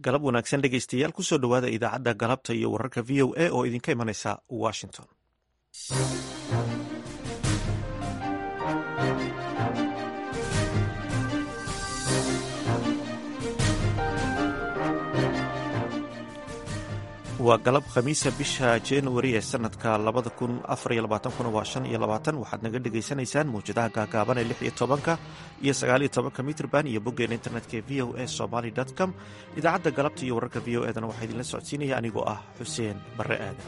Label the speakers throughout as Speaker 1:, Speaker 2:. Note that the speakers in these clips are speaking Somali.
Speaker 1: galab wanaagsan dhegeystayaal kusoo dhowaada idaacadda galabta iyo wararka v o a oo idinka imanaysa washington waa galab khamiisa bisha januari ee sanadka labada kun afariyo labaatankuna waa shan iyo labaatan waxaad naga dhagaysanaysaan mawjadaha gaagaaban ee lix iyo tobanka iyo sagaaliyo tobanka mitrban iyo boggeena internetka ee v o a somaly com idaacadda galabta iyo wararka v o edana waxaa idinla socodsiinaya anigoo ah xuseen barre aadan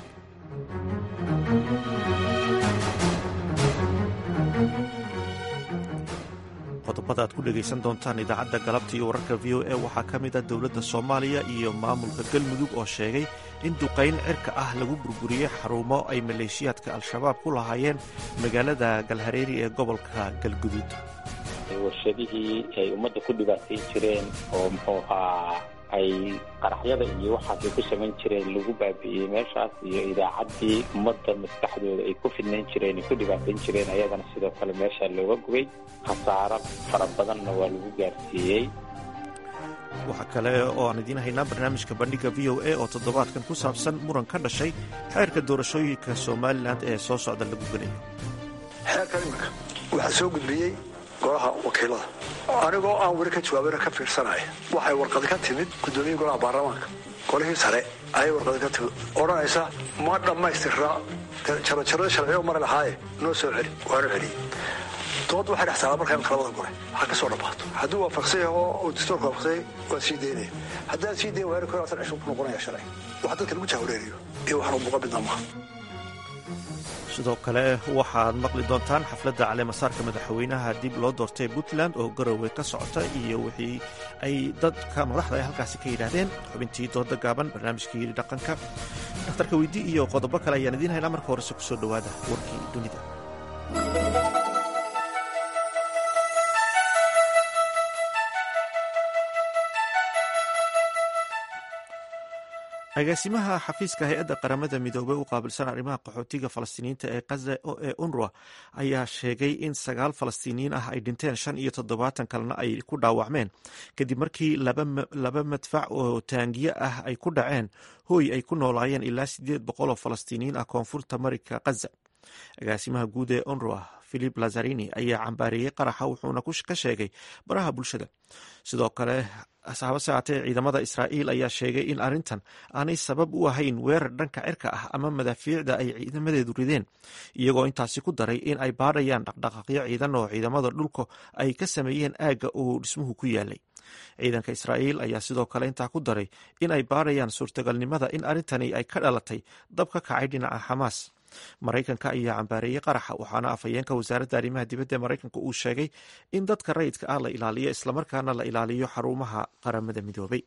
Speaker 1: qodobada aad ku dhegaysan doontaan idaacadda galabta iyo wararka v o a waxaa ka mid a dowladda soomaaliya iyo maamulka galmudug oo sheegay in duqayn cirka ah lagu burburiyey xarumo ay maleeshiyaadka al-shabaab ku lahaayeen magaalada galhareeri ee gobolka galguduud
Speaker 2: warshadihii ay ummadda ku dhibaatayn jireen oo muxuu ahaa ay qaraxyada iyo waxaasay ku samayn jireen lagu baabi'iyey meeshaas iyo idaacaddii ummadda maskaxdooda ay ku fidnayn jireen ay ku dhibaatayn jireen ayadana sidoo kale meeshaa looga gubay khasaaro fara badanna waa lagu gaarsiiyey
Speaker 1: waxaa kale oo aan idiin haynaa barnaamijka bandhiga v o a oo toddobaadkan ku saabsan muran ka dhashay xeerka doorashooyinka somalilan ee soo socda lagu gelayo
Speaker 3: xeerkan iminka waxaa soo gudbiyey golaha wakiilada anigoo aan weli ka jawaabana ka fiirsanaya waxay warqadi ka timid guddoomiye golaha baarlamaanka golihii sare ayay warqadi ka timid odhanaysa ma dhammaystirnaa jarajarada sharciyo mari lahaaye noo soo celi waanu celiyey dood waxay dhex taalaa markaa labada gole ha ka soo dhammaato hadduu waafaqsan yaho uu dastuurka waafaqsanya waa sii daynaya haddaan sii dayn waari kor asan cishur ku noqonaya sharci wax dadka lagu jahwareeriyo iyo waxaanu muuqa midna maaha
Speaker 1: sidoo kale waxaad maqli doontaan xafladda caleemasaarka madaxweynaha dib loo doortay puntland oo garowe ka socota iyo wixii ay dadka madaxda ay halkaasi ka yidhaahdeen xubintii dooda gaaban barnaamijkii dhaqanka dhakhtarka weydii iyo qodobo kale ayaan idiin haynaa marka horese kusoo dhowaada warkii dunida agaasimaha xafiiska hay-adda qaramada midoobey u qaabilsan arrimaha qaxootiga falastiiniyiinta ee kaza ee unruwa ayaa sheegay in sagaal falastiiniyiin ah ay dhinteen shan iyo toddobaatan kalena ay ku dhaawacmeen kadib markii laba madfac oo taangiye ah ay ku dhaceen hooy ay ku noolaayeen ilaa sideed boqol oo falastiiniyiin ah koonfurta marika kaza agaasimaha guud ee unruwa philip lazarini ayaa cambaareeyey qaraxa wuxuuna ka sheegay baraha bulshada sidoo kale hase haatee ciidamada israa'iil ayaa sheegay in arrintan aanay sabab u ahayn weerar dhanka cirka ah ama madaafiicda ay ciidamadeedu rideen iyagoo intaasi ku daray in ay baadhayaan dhaqdhaqaaqyo ciidan oo ciidamada dhulka ay ka sameeyeen aagga uu dhismuhu ku yaalay ciidanka israa'iil ayaa sidoo kale intaa ku daray in ay baadhayaan suurtagalnimada in arrintani ay ka dhalatay dab ka kacay dhinaca xamaas maraykanka ayaa cambaareeyey qaraxa waxaana afhayeenka wasaaradda arrimaha dibadda ee maraykanka uu sheegay in dadka rayidka ah la ilaaliyo islamarkaana la ilaaliyo xarumaha qaramada midoobay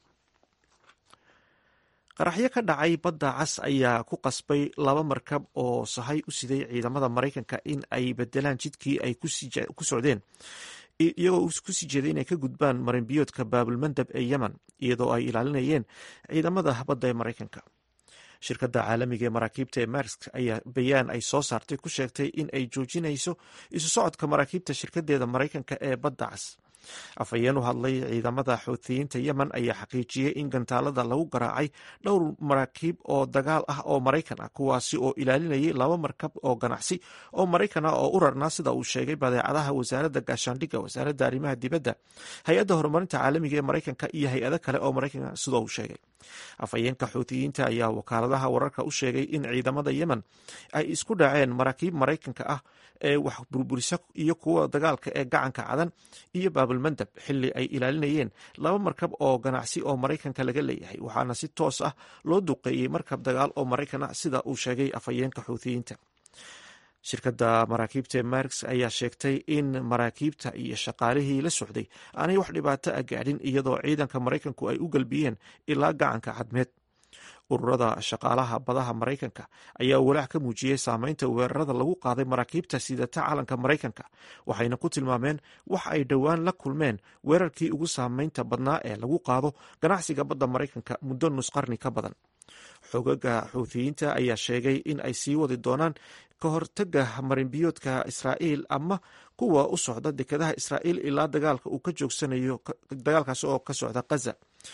Speaker 1: qaraxyo ka dhacay badda cas ayaa ku qasbay laba markab oo sahay u siday ciidamada maraykanka in ay bedelaan jidkii ay ku socdeen iyagoo ku sii jeeday inay ka gudbaan marinbiyoodka baabulmandab ee yemen iyadoo ay ilaalinayeen ciidamada badda ee maraykanka shirkadda caalamiga ee maraakiibta ee marsk ayaa bayaan ay soo saartay ku sheegtay in ay joojinayso isu socodka maraakiibta shirkadeeda maraykanka ee badda cas afhayeen u hadlay ciidamada xuutiyiinta yemen ayaa xaqiijiyey in gantaalada lagu garaacay dhowr maraakiib oo dagaal ah oo maraykan ah kuwaasi oo ilaalinayay laba markab oo ganacsi oo maraykan ah oo u rarnaa sida uu sheegay badeecadaha wasaaradda gaashaandhigga wasaaradda arrimaha dibadda hay-adda horumarinta caalamiga ee maraykanka iyo hay-ado kale oo maraykanka sida uu sheegay afhayeenka xuutiyiinta ayaa wakaaladaha wararka u sheegay in ciidamada yemen ay isku dhaceen maraakiib maraykanka ah ee wax burburisa iyo kuwa dagaalka ee gacanka cadan iyo baabulmandab xili ay ilaalinayeen laba markab oo ganacsi oo maraykanka laga leeyahay waxaana si toos ah loo duqeeyey markab dagaal oo maraykan ah sida uu sheegay afhayeenka xuutiyiinta shirkadda maraakiibta ee marks ayaa sheegtay in maraakiibta iyo shaqaalihii la socday aanay wax dhibaato ah gaadhin iyadoo ciidanka maraykanku ay u galbiyeen ilaa gacanka cadmeed ururada shaqaalaha badaha maraykanka ayaa walaac ka muujiyey saameynta weerarada lagu qaaday maraakiibta sidata calanka maraykanka waxayna ku tilmaameen wax ay dhowaan la kulmeen weerarkii ugu saameynta badnaa ee lagu qaado ganacsiga badda maraykanka muddo nusqarni ka badan xogaga xuutiyiinta ayaa sheegay in ay sii wadi doonaan ka hortaga marinbiyoodka israa'iil ama kuwa u socda dekadaha israa'iil ilaa dagaalka uu ka joogsanayo dagaalkaasi oo ka socda kaza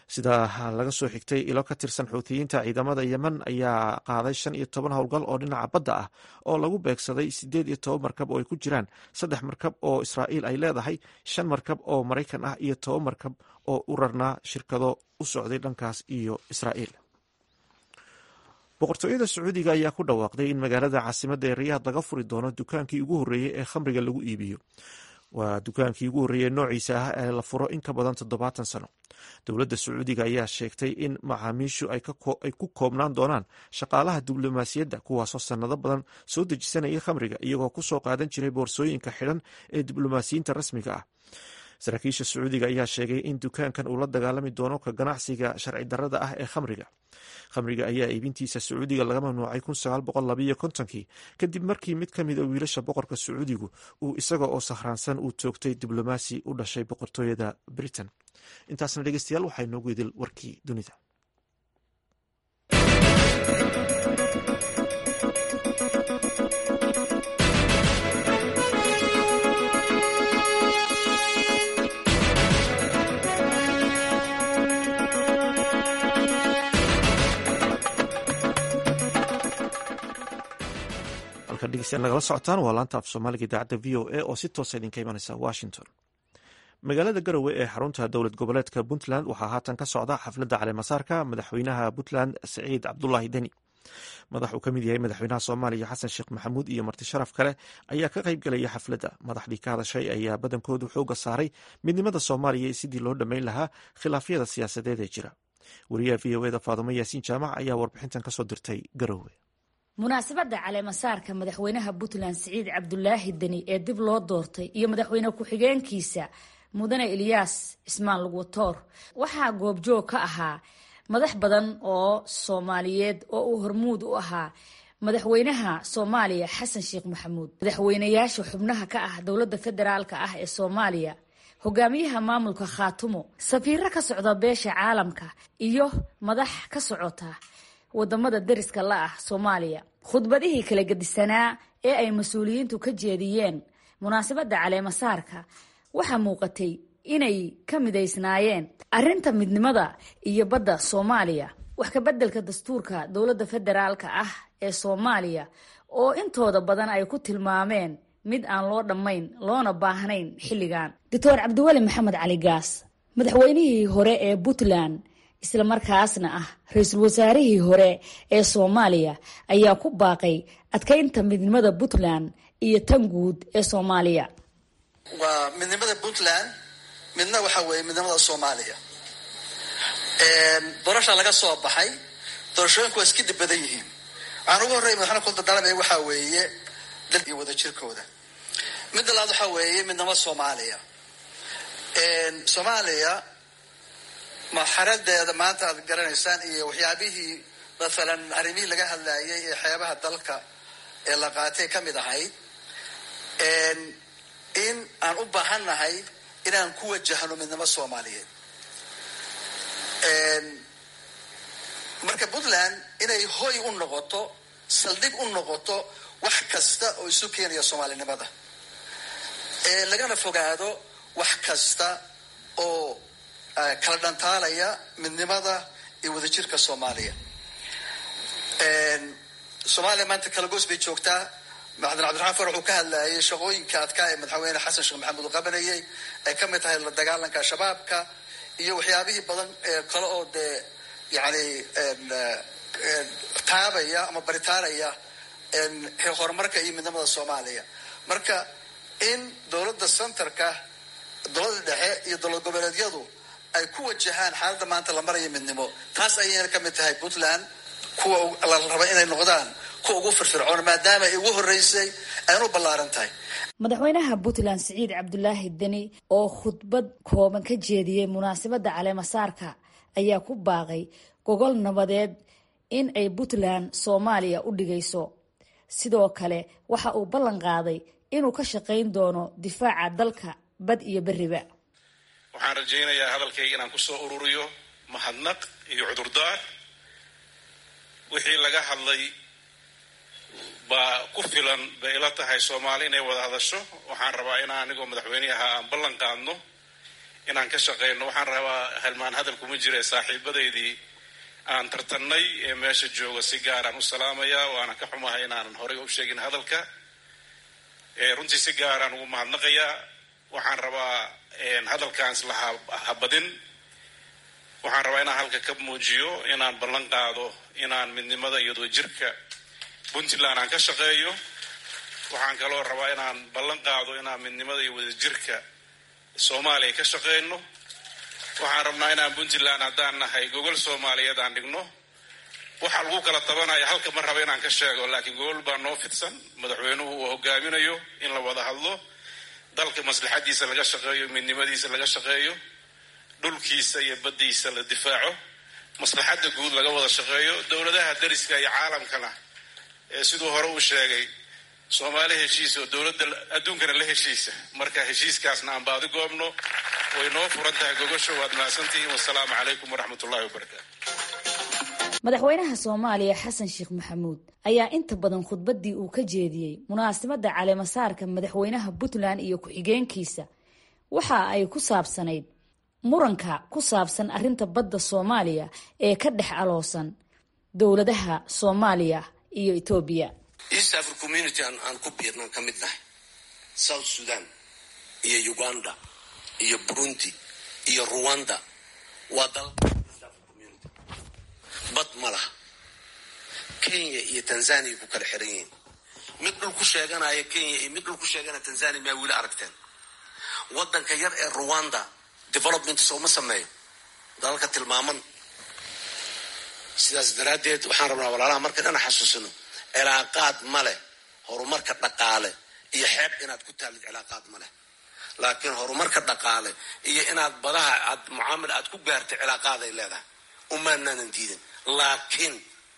Speaker 1: sida laga soo xigtay ilo ka tirsan xuutiyiinta ciidamada yemen ayaa qaaday shan iyo toban howlgal oo dhinaca badda ah oo lagu beegsaday sideed iyo toban markab oo ay ku jiraan saddex markab oo israa'iil ay leedahay shan markab oo maraykan ah iyo toban markab oo u rarnaa shirkado u socday dhankaas iyo israa'iil boqortooyada sacuudiga ayaa ku dhawaaqday in magaalada caasimadda ee riyaad laga furi doono dukaankii ugu horreeyey ee khamriga lagu iibiyo waa dukaankii ugu horreeyey noociisa ah ee la furo in ka badan toddobaatan sano dowladda sacuudiga ayaa sheegtay in macaamiishu ay ku koobnaan doonaan shaqaalaha diblomaasiyadda kuwaasoo sannado badan soo dejisanaya khamriga iyagoo ku soo qaadan jiray boorsooyinka xidhan ee diblomaasiyiinta rasmiga ah saraakiisha sacuudiga ayaa sheegay in dukaankan uu la dagaalami doono ka ganacsiga sharci darrada ah ee khamriga khamriga ayaa iibintiisa sacuudiga laga mamnuucay kii kadib markii mid ka mida wiilasha boqorka sacuudigu uu isaga oo sahraansan uu toogtay diblomaasi u dhashay boqortooyada britain intaasna dhegeystayaal waxaa inoogu idil warkii dunida nagala socotaan waa laanta af soomaaliga idaacadda v o a oo si toosa idinka imanaysa washington magaalada garowe ee xarunta dowlad goboleedka puntland waxaa haatan ka socda xafladda caleemasaarka madaxweynaha puntland saciid cabdulaahi deni madax uu ka mid yahay madaxweynaha soomaaliya xasan sheekh maxamuud iyo marti sharaf kale ayaa ka qayb galaya xafladda madaxdii ka hadashay ayaa badankoodu xooga saaray midnimada soomaaliya iyo sidii loo dhammayn lahaa khilaafyada siyaasadeed ee jira wariyaha v o eda faadumo yaasiin jaamac ayaa warbixintan kasoo dirtay garowe
Speaker 4: munaasabadda caleemasaarka madaxweynaha puntland siciid cabdulaahi deni ee dib loo doortay iyo madaxweyne ku-xigeenkiisa mudane ilyaas cismaan lugwatoor waxaa goobjoog ka ahaa madax badan oo soomaaliyeed oo uu hormuud u ahaa madaxweynaha soomaaliya xasan sheekh maxamuud madaxweynayaasha xubnaha ka ah dowladda federaalka ah ee soomaaliya hogaamiyaha maamulka khaatumo safiiro ka socda beesha caalamka iyo madax ka socota wadamada dariska la ah soomaaliya khudbadihii kala gedisanaa ee ay mas-uuliyiintu ka jeediyeen munaasabadda caleemasaarka waxaa muuqatay inay ka midaysnaayeen arrinta midnimada iyo badda soomaaliya wax ka beddelka dastuurka dowladda federaalka ah ee soomaaliya oo intooda badan ay ku tilmaameen mid aan loo dhammayn loona baahnayn xilligan doctor cabdiweli maxamed cali gaas madaxweynihii hore ee puntland isla markaasna ah ra-iisul wasaarihii hore ee soomaaliya ayaa ku baaqay adkaynta midnimada puntland iyo tan guud ee soomaaliya
Speaker 5: waa midnimada puntland midna waxa weeye midnimada soomaaliya doorasha laga soo baxay doorashooyinku waa iska dib badan yihiin waxaan ugu horrey madaxweyne kuldadaalamaya waxaa weeye dal iyo wada jirkooda midda labaad waxaa weeye midnimada soomaaliya soomaaliya marxaladeeda maanta aad garanaysaan iyo waxyaabihii masalan arrimihii laga hadlayay ee xeebaha dalka ee la qaatay ka mid ahayd in aan u baahannahay inaan ku wajahno midnimo soomaaliyeed marka puntland inay hoy u noqoto saldhig u noqoto wax kasta oo isu keenaya soomaalinimada lagana fogaado wax kasta oo kala dhantaalaya midnimada iyo wadajirka soomaaliya soomaaliya maanta kalagoos bay joogtaa madaxweyne cabdiraxmaan far wuxuu ka hadlayay shaqooyinka adkaa ee madaxweyne xasan sheekh maxamuud uu qabanayay ay ka mid tahay la dagaalanka shabaabka iyo waxyaabihii badan ee kale oo dee yani taabaya ama baritaanaya horumarka iyo midnimada soomaaliya marka in dowladda centerka dowladda dhexe iyo dowlad goboleedyadu ay ku wajahaan xaaladda maanta la maraya midnimo taas ayayna ka mid tahay puntland kuwa la raba inay noqdaan kuwa ugu firfircoon maadaama ay ugu horreysay ayna u ballaaran tahay
Speaker 4: madaxweynaha puntland siciid cabdulaahi deni oo khudbad kooban ka jeediyey munaasabadda caleemasaarka ayaa ku baaqay gogol nabadeed in ay puntland soomaaliya u dhigayso sidoo kale waxa uu ballan qaaday inuu ka shaqayn doono difaaca dalka bad iyo beriba
Speaker 6: waxaan rajaynayaa hadalkayga inaan kusoo ururiyo mahadnaq iyo cudurdaar wixii laga hadlay baa ku filan bay ila tahay soomaali inay wada hadasho waxaan rabaa inaan anigoo madaxweyne ahaa aan ballan qaadno inaan ka shaqayno waxaan rabaa halmaan hadal kuma jira saaxiibadaydii aan tartannay ee meesha jooga si gaaraan u salaamayaa waana ka xumahay inaanan horey u sheegin hadalka runtii si gaaraan ugu mahadnaqayaa waxaan rabaa hadalkaan isla habadin waxaan rabaa inaan halka ka muujiyo inaan ballan qaado inaan midnimada iyo wadajirka puntland aan ka shaqeeyo waxaan kaloo rabaa inaan ballan qaado inaan midnimada iyo wadajirka soomaaliya ka shaqeyno waxaan rabnaa inaan puntland haddaan nahay gogol soomaaliyeed aan dhigno waxaa lagu kala tabanaya halka ma raba inaan ka sheego laakiin gogol baa noo fidsan madaxweynuhu uu hogaaminayo in la wada hadlo dalka maslaxadiisa laga shaqeeyo midnimadiisa laga shaqeeyo dhulkiisa iyo baddiisa la difaaco maslaxadda guud laga wada shaqeeyo dowladaha dariska iyo caalamkana ee siduu hore uu sheegay soomaali heshiis oo dowladda adduunkana la heshiisa marka heshiiskaasna aan baadi goobno way noo furan tahay gogosho waad mahadsantihiin wasalaamu calaykum waraxmat ullahi wabarakaatu
Speaker 4: madaxweynaha soomaaliya xasan sheekh maxamuud ayaa inta badan khudbaddii uu ka jeediyey munaasabadda caleemasaarka madaxweynaha puntland iyo ku-xigeenkiisa waxa ay ku saabsanayd muranka ku saabsan arrinta badda soomaaliya ee ka dhex aloosan dowladaha soomaaliya iyo etoobiya
Speaker 7: east africa community aan ku biirnan ka mid nahay south sudan iyo uganda iyo burundi iyo ruwanda waa dal bad ma laha kenya iyo tanzania ku kala xiran yihiin mid dhul ku sheeganaya kenya iyo mid dhul ku sheeganaya tanzania maa weli aragteen wadanka yar ee ruwanda development sooma sameeyo dalalka tilmaaman sidaas daraaddeed waxaan rabnaa walaalaha marka dhana xasuusino cilaaqaad ma leh horumarka dhaqaale iyo xeeb inaad ku taalid cilaaqaad ma leh laakiin horumarka dhaqaale iyo inaad badaha aad mucaamil aad ku gaartay cilaaqaaday leedahay umaanaanan diidin laakiin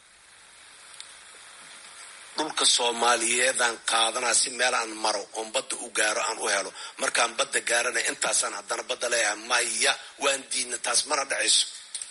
Speaker 7: dhulka soomaaliyeedaan qaadanaa si meel aan maro oon badda u gaaro aan u helo markaan badda gaarana intaasaan haddana badda leeyahay maya waan diidna taas mana dhacayso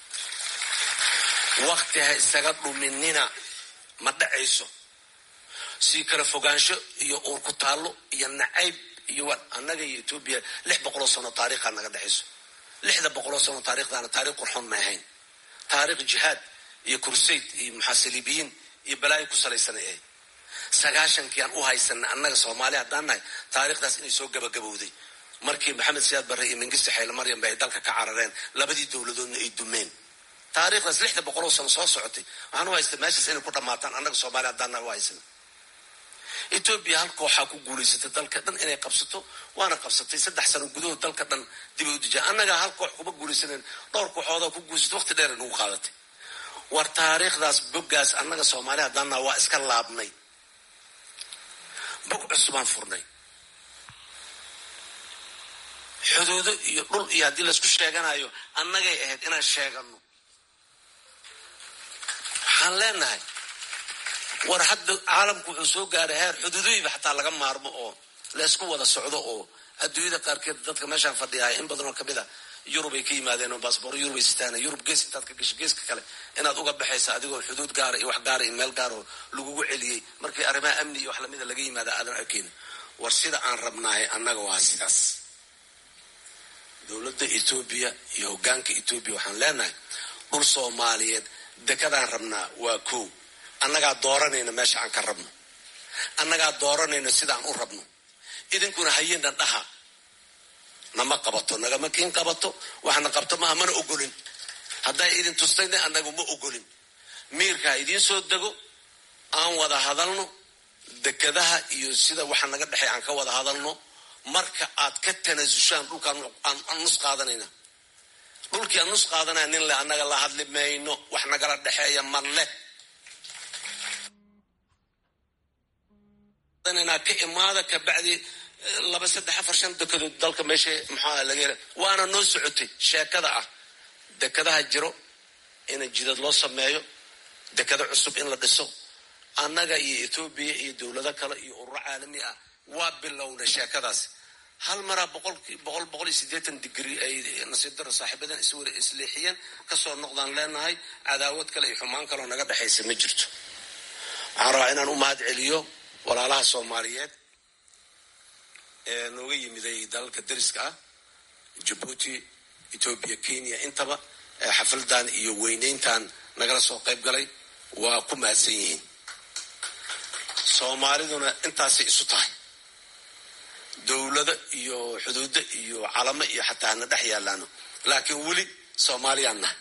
Speaker 7: wakti ha isaga dhuminina ma dhacayso sii kala fogaansho iyo uur ku taallo iyo nacayb iyo annaga iyo etoobiya lix boqoloo sano taariikhaa naga dhexayso lixda boqoloo sano taarikhdaana taarikh qurxoon ma ahayn taarikh jihaad iyo kursayd iyo muxaasilibiyiin iyo balaayo ku salaysanay ahayd sagaashankii aan u haysana annaga soomaali haddaan nahay taarikhdaas inay soo gabagabowday markii maxamed siyaad barre iyo mingiste xayle maryam ba ay dalka ka carareen labadii dowladoodna ay dumeen taarikhdaas lixda boqoloo sano soo socotay waxaan u haysta meeshaas inay ku dhammaataan annaga soomaali haddaan nahay u haysana etoobiya hal kooxaa ku guulaysatay dalka dhan inay qabsato waana qabsatay saddex sano gudahood dalka dhan dib ay u dijaa annagaa hal koox kuma guulaysanen dhowr kooxoodaa ku guulaysatay waqti dheer nagu qaadatay war taariikhdaas boggaas annaga soomaali haddaannaha waa iska laabnay bog cusubaan furnay xuduudo iyo dhul iyo haddii laysku sheeganayo annagay ahayd inaan sheegano waxaan leenahay war hadda caalamku wuxuu soo gaaray heer xuduudoyiba xataa laga maarmo oo laysku wada socdo oo adduunyada qaarkeed dadka meeshaan fadhiyahay in badan oo kamid a yurub ay ka yimaadeen oo baasboor yurub ay sitaan yurub gees intaad ka gasho geeska kale inaad uga baxaysa adigoo xuduud gaara iyo wax gaara iyo meel gaara oo lagugu celiyey markii arrimaha amni iyo wax lamida laga yimaada aadan arkeyni war sida aan rabnaahay annaga waa sidaas dowladda etoobiya iyo hoggaanka etoobiya waxaan leenahay dhul soomaaliyeed dekadaan rabnaa waa kow annagaa dooranayna meesha aan ka rabno annagaa dooranayno sidaan u rabno idinkuna hayena dhaha nama qabato nagama kiin qabato waxna qabto maaha mana ogolin hadday idin tustayna annagu ma ogolin miirka ha idiin soo dego aan wada hadalno dekadaha iyo sida waxa naga dhexay aan ka wada hadalno marka aad ka tanaasushaan dhulkaan aan nus qaadanayna dhulkii aan nus qaadanaya nin le annaga la hadli mayno wax nagala dhexeeya ma leh ka imaada kabacdi laba saddex afar shan dekedood dalka meesha maxaa laga hela waana noo socotay sheekada ah dekadaha jiro in jidad loo sameeyo dekado cusub in la dhiso annaga iyo etoobiya iyo dowlado kale iyo ururo caalami ah waa bilowna sheekadaas hal maraa boqol boqol boqol iyo siddeetan digri ay nasiib daro saaxiibadan iswar isleexiyeen kasoo noqdaan leenahay cadaawad kale iyo xumaan kaleo naga dhexaysa ma jirto waxaan rabaa inaan u mahad celiyo walaalaha soomaaliyeed ee nooga yimiday dalalka dariska ah jabuuti etoobiya kenya intaba xafladan iyo weyneyntan nagala soo qayb galay waa ku mahadsan yihiin soomaaliduna intaasay isu tahay dowlado iyo xuduudo iyo calamo iyo xataa hana dhex yaalaano laakiin weli soomaaliyaan nahay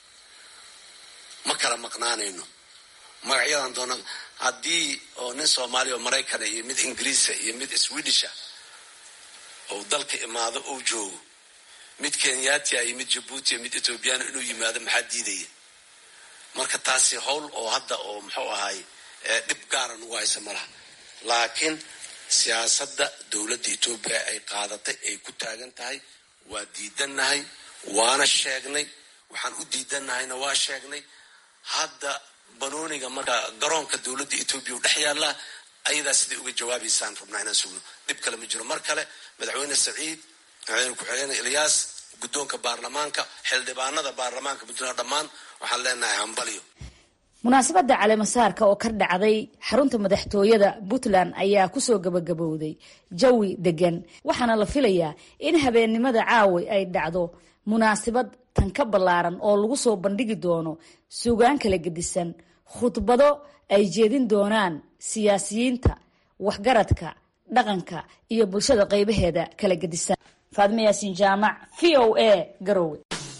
Speaker 7: ma kala maqnaanayno magacyadan doona haddii oo nin soomaaliya oo maraykana iyo mid ingiriisa iyo mid swedisha oo dalka imaado ou joogo mid kenyatia iyo mid jabuuti iyo mid ethoobiyaana inuu yimaado maxaa diidaya marka taasi howl oo hadda oo muxuu ahay dhib gaara nagu haysa malaha laakiin siyaasadda dowladda etoobiya ay qaadatay ay ku taagan tahay waa diidannahay waana sheegnay waxaan u diidannahayna waa sheegnay hadda banooniga marka garoonka dowladda etoobiya u dhex yaallaa ayadaa siday uga jawaabaysaan rabnaa inaan sugno dhib kale ma jiro mar kale madaxweyne saciid madaxweyne ku-xigeen ilyaas guddoonka baarlamaanka xildhibaanada baarlamaanka puntland dhammaan waxaan leenahay hambalyo
Speaker 4: munaasabadda caleemasaarka oo ka dhacday xarunta madaxtooyada puntland ayaa kusoo gabagabowday jawi degan waxaana la filayaa in habeennimada caawi ay dhacdo munaasabad tan ka ballaaran oo lagu soo bandhigi doono suugaan kala gedisan khudbado ay jeedin doonaan siyaasiyiinta waxgaradka dhaqanka iyo bulshada qaybaheeda kala gedisan faadme yaasiin jaamac v o a garowe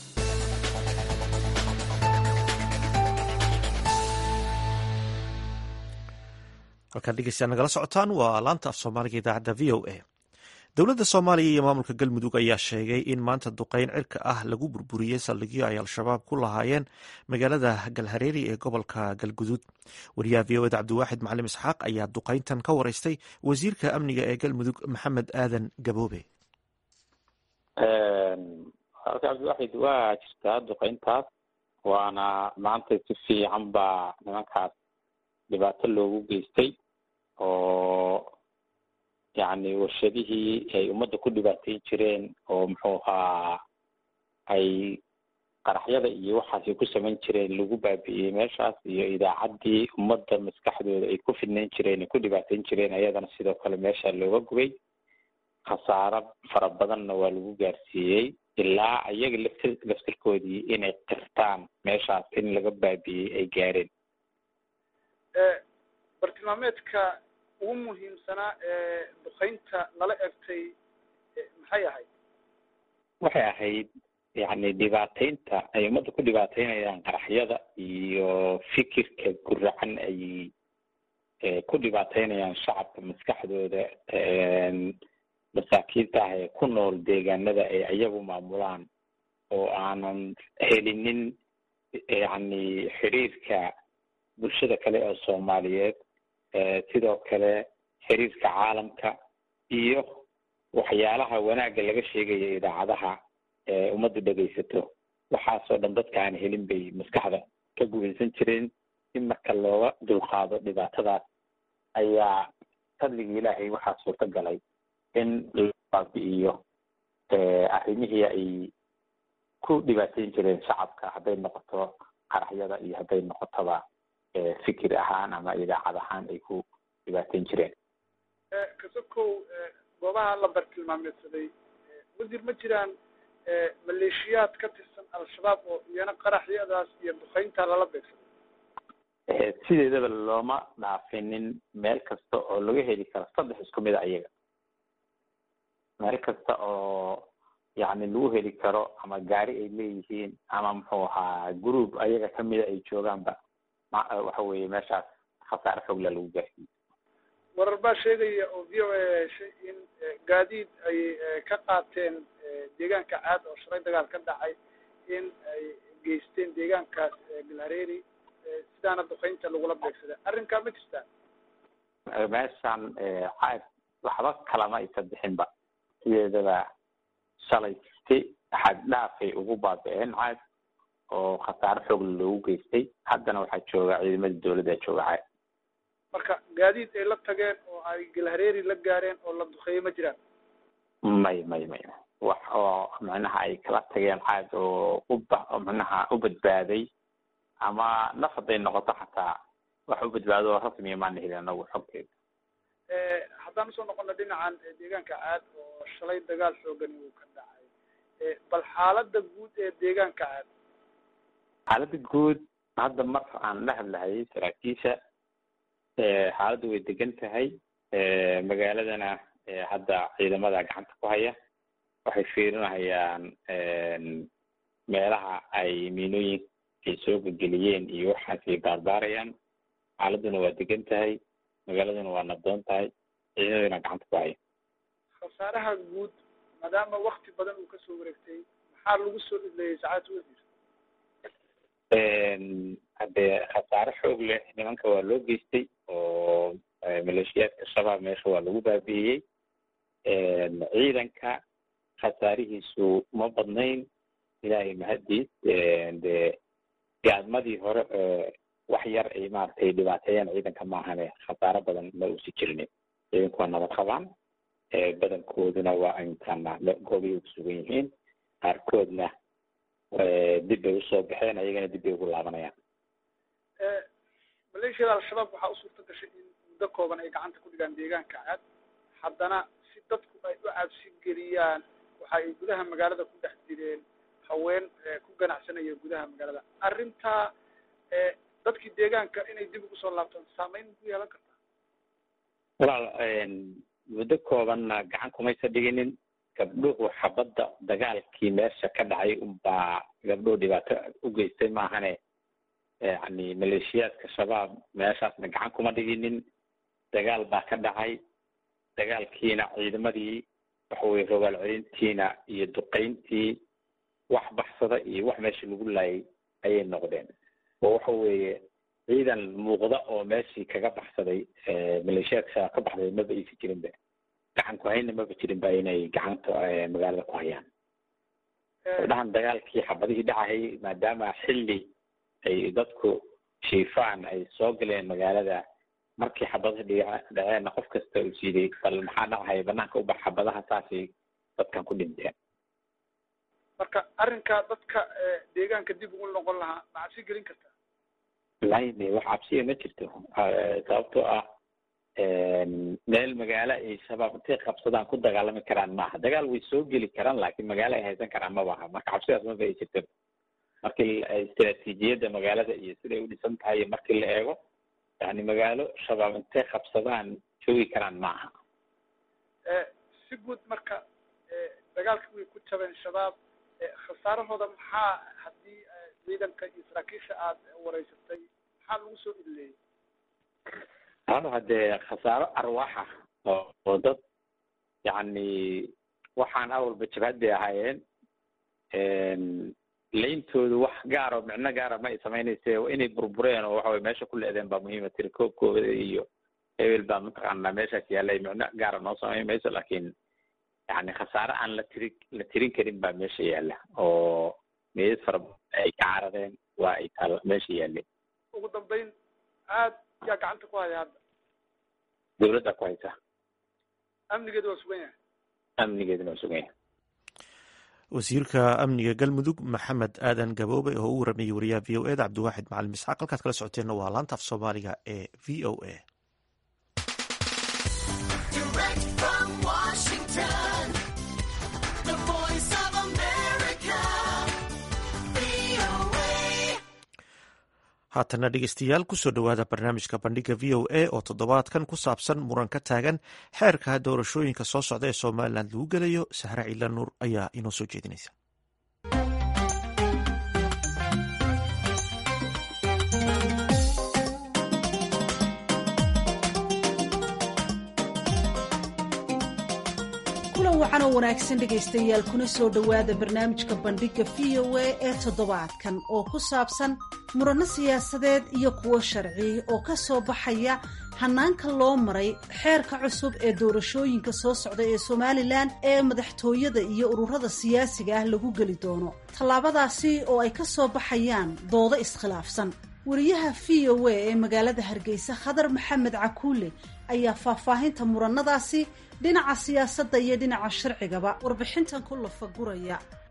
Speaker 1: halkaan dhegeystayaa nagala socotaan waa laanta af soomaaliga idaacadda v o a dowladda soomaaliya iyo maamulka galmudug ayaa sheegay in maanta duqeyn cirka ah lagu burburiyey saldhigyo ay al-shabaab ku lahaayeen magaalada galhareeri ee gobolka galguduud wariyaha v o eda cabdiwaaxid macalim isxaaq ayaa duqeyntan ka wareystay wasiirka amniga ee galmudug maxamed aadan gaboobe
Speaker 2: halka cabdiwaaxid waa jirtaa duqeyntaas waana maanta si fiican baa nimankaas dhibaato loogu geystay oo yacni warshadihii ay ummadda ku dhibaateyn jireen oo muxuu ahaa ay qaraxyada iyo waxaasay ku samayn jireen lagu baabi'iyey meeshaas iyo idaacaddii ummadda maskaxdooda ay ku fidnayn jireen ay ku dhibaateyn jireen ayadana sidoo kale meesha looga gubay khasaaro fara badanna waa lagu gaarsiiyey ilaa iyaga laftir laftirkoodii inay qirtaan meeshaas in laga baabi'iyey ay gaareen
Speaker 8: bartilmaameedka ugu muhiimsanaa ee duqeynta lala egtay maxay ahayd
Speaker 2: waxay ahayd yacni dhibaateynta ay ummadda ku dhibaateynayaan qaraxyada iyo fikirka guracan ay ku dhibaateynayaan shacabka maskaxdooda masaakiinta ah ee ku nool deegaanada ay iyagu maamulaan oo aanan helinin yacni xiriirka bulshada kale oo soomaaliyeed sidoo kale xiriirka caalamka iyo waxyaalaha wanaagga laga sheegaya idaacadaha ee ummaddu dhegaysato waxaasoo dhan dadka aan helin bay maskaxda ka gubaysan jireen in marka looga dulqaado dhibaatadaas ayaa fadligii ilaahay waxaa suurta galay in la baabi'iyo arrimihii ay ku dhibaateyn jireen shacabka hadday noqoto qaraxyada iyo hadday noqotoba fikir ahaan ama idaacad ahaan ay ku dhibaateyn jireen
Speaker 8: kasokow goobaha la bartilmaameedsaday wasiir ma jiraan maleeshiyaad ka tirsan al-shabaab oo iyana qaraxyadaas iyo duqeynta lala beegsaday
Speaker 2: sideedaba looma dhaafinin meel kasta oo laga heli karo saddex isku mid a iyaga meel kasta oo yacni lagu heli karo ama gaari ay leeyihiin ama muxuu ahaa group ayaga kamida ay joogaanba waxa weeye meeshaas khasaare fogla lagu gaarsiiyo
Speaker 8: warar baa sheegaya oo v o a heshay in gaadiid ay ka qaateen deegaanka caad oo shalay dagaal ka dhacay in ay geysteen deegaankaas galhareeri sidaana duqeynta lagula beegsaday arrinkaa ma jirtaa
Speaker 2: meeshan caad waxba kalama aysa bixinba sideedaba shalay si xad dhaafay ugu baabi'een caad oo khasaare xoogla loogu geystay haddana waxaa jooga ciidamada dawladda jooga caad
Speaker 8: marka gaadiid ay la tageen oo ay galhareeri la gaareen oo la duqeeyey ma jiraan
Speaker 2: may may may wax oo macnaha ay kala tageen caad oo uba macnaha u badbaaday ama naf hadday noqoto xataa wax u badbaado oo rasmiya maana helin anagu xogteeda
Speaker 8: haddaan usoo noqono dhinacan deegaanka caad oo shalay dagaal xoogan uu ka dhacay bal xaalada guud ee deegaanka caad
Speaker 2: xaaladda guud hadda mar aan la hadlahayay saraakiisha xaaladdu way degan tahay magaaladana hadda ciidamada gacanta ku haya waxay fiirinahayaan meelaha ay miinooyin ay soo gelgeliyeen iyo waxaasay baarbaarayaan xaaladuna waa degan tahay magaaladuna waa nabdoon tahay ciidamadana gacanta ku haya
Speaker 8: khasaaraha guud maadaama wakti badan uu kasoo wareegtay maxaa lagu soo idleeyey sacaadta wasiir
Speaker 2: haddee khasaare xoog leh nimanka waa loo geystay oo maleeshiyaadka shabaab meesha waa lagu baabi'iyey ciidanka khasaarihiisu ma badnayn ilaahay mahaddiis dee gaadmadii hore wax yar ay maaragtay dhibaateeyaan ciidanka maahane khasaaro badan ma uusi jirin ciidanku waa nabad qabaan badankooduna waa intaana goobay ku sugan yihiin qaarkoodna dib bay usoo baxeen ayagana dib bay ugu laabanayaan
Speaker 8: maleeshiyada al-shabaab waxaa u suurta gashay in muddo kooban ay gacanta ku dhigaan deegaanka caad haddana si dadku ay u cabsi geliyaan waxa ay gudaha magaalada ku dhex direen haween ku ganacsanaya gudaha magaalada arrintaa dadkii deegaanka inay dib ugu soo laabtaan saameyn ku yeelan kartaa
Speaker 2: walaal muddo koobanna gacan kumaysa dhiginin gabdhuhu xabadda dagaalkii meesha ka dhacay unbaa gabdhuhu dhibaato u geystay maahane yani maleeshiyaadka shabaab meeshaasna gacan kuma dhiginin dagaal baa ka dhacay dagaalkiina ciidamadii waxa weye rogaal celintiina iyo duqayntii wax baxsada iyo wax meesha lagu laayay ayay noqdeen oo waxa weeye ciidan muuqda oo meeshii kaga baxsaday maleeshiyaadka shabaab ka baxday maba aysa jirinba gacan ku hayna maba jirin ba inay gacanta magaalada ku hayaan dhahan dagaalkii xabadihii dhacayay maadaama xilli ay dadku shiifaan ay soo galeen magaalada markii xabadaha dhiga dhaceenna qof kasta uu siiday bal maxaa dhacaya banaanka ubax xabadaha saasay dadkan ku dhinteen
Speaker 8: marka arrinka dadka deegaanka dib ugu noqon lahaa ma cabsi gelin kartaa
Speaker 2: laine wax cabsiya ma jirto sababtoo ah meel magaalo ay shabaab intay qabsadaan ku dagaalami karaan maaha dagaal way soo geli karaan laakiin magaalo ay haysan karaan ma baha marka cabsidaas maba ay jirto markii istraatiijiyadda magaalada iyo siday u dhisan tahay iyo markii la eego yani magaalo shabaab intay qabsadaan joogi karaan maaha
Speaker 8: si guud marka dagaalka way ku jabeen shabaab khasaarahooda maxaa haddii ciidanka iyo saraakiisha aada wareysatay maxaa lagu soo idleeyey
Speaker 2: hado haddee khasaaro arwaaxa oo dad yacni waxaan awalba jabhad bay ahaayeen leyntoodu wax gaaro micno gaara ma ay samaynayse inay burbureen oo waxa weye meesha ku leedeen baa muhiima tiri koobkooda iyo hebel baa mataqaanaa meeshaas yaallay micno gaara noo samayn mayso laakiin yani khasaare aan la tiri la tirin karin baa meesha yaalla oo meedad fara ay ka caradeen waa ay taal meesha yaalleen
Speaker 8: ugu dambeyn aad yaa gacanta ku haya hadda
Speaker 2: dawladda ku haysa
Speaker 8: amnigeedu waa sugan yahay
Speaker 2: amnigeeduna waa sugan yahay
Speaker 1: wasiirka amniga galmudug maxamed aadan gaboobe oo u waramayay wariyaha v o e da cabdiwaaxid macalin misxaaq halkaad kala socoteenna waa laanta af soomaaliga ee v o a haatana dhegeystayaal kusoo dhowaada barnaamijka bandhiga v o a oo toddobaadkan ku saabsan muran ka taagan xeerka doorashooyinka soo socda ee somalilan lagu gelayo sahre ciila nuur ayaa inoo soo jeedinaysa
Speaker 9: kulan wacan oo wanaagsan dhegaystayaal kuna soo dhowaada barnaamijka bandhigga v o a ee toddobaadkan oo ku saabsan muranno siyaasadeed iyo kuwo sharci oo ka soo baxaya hanaanka loo maray xeerka cusub ee doorashooyinka soo socda ee somalilan ee madaxtooyada iyo ururada siyaasiga ah lagu geli doono tallaabadaasi oo ay ka soo baxayaan doodo iskhilaafsan wariyaha v o a ee magaalada hargeysa khadar maxamed cakuule ayaa faahfaahinta murannadaasi dhinaca siyaasadda iyo dhinaca sharcigaba warbixintan ku lafaguraya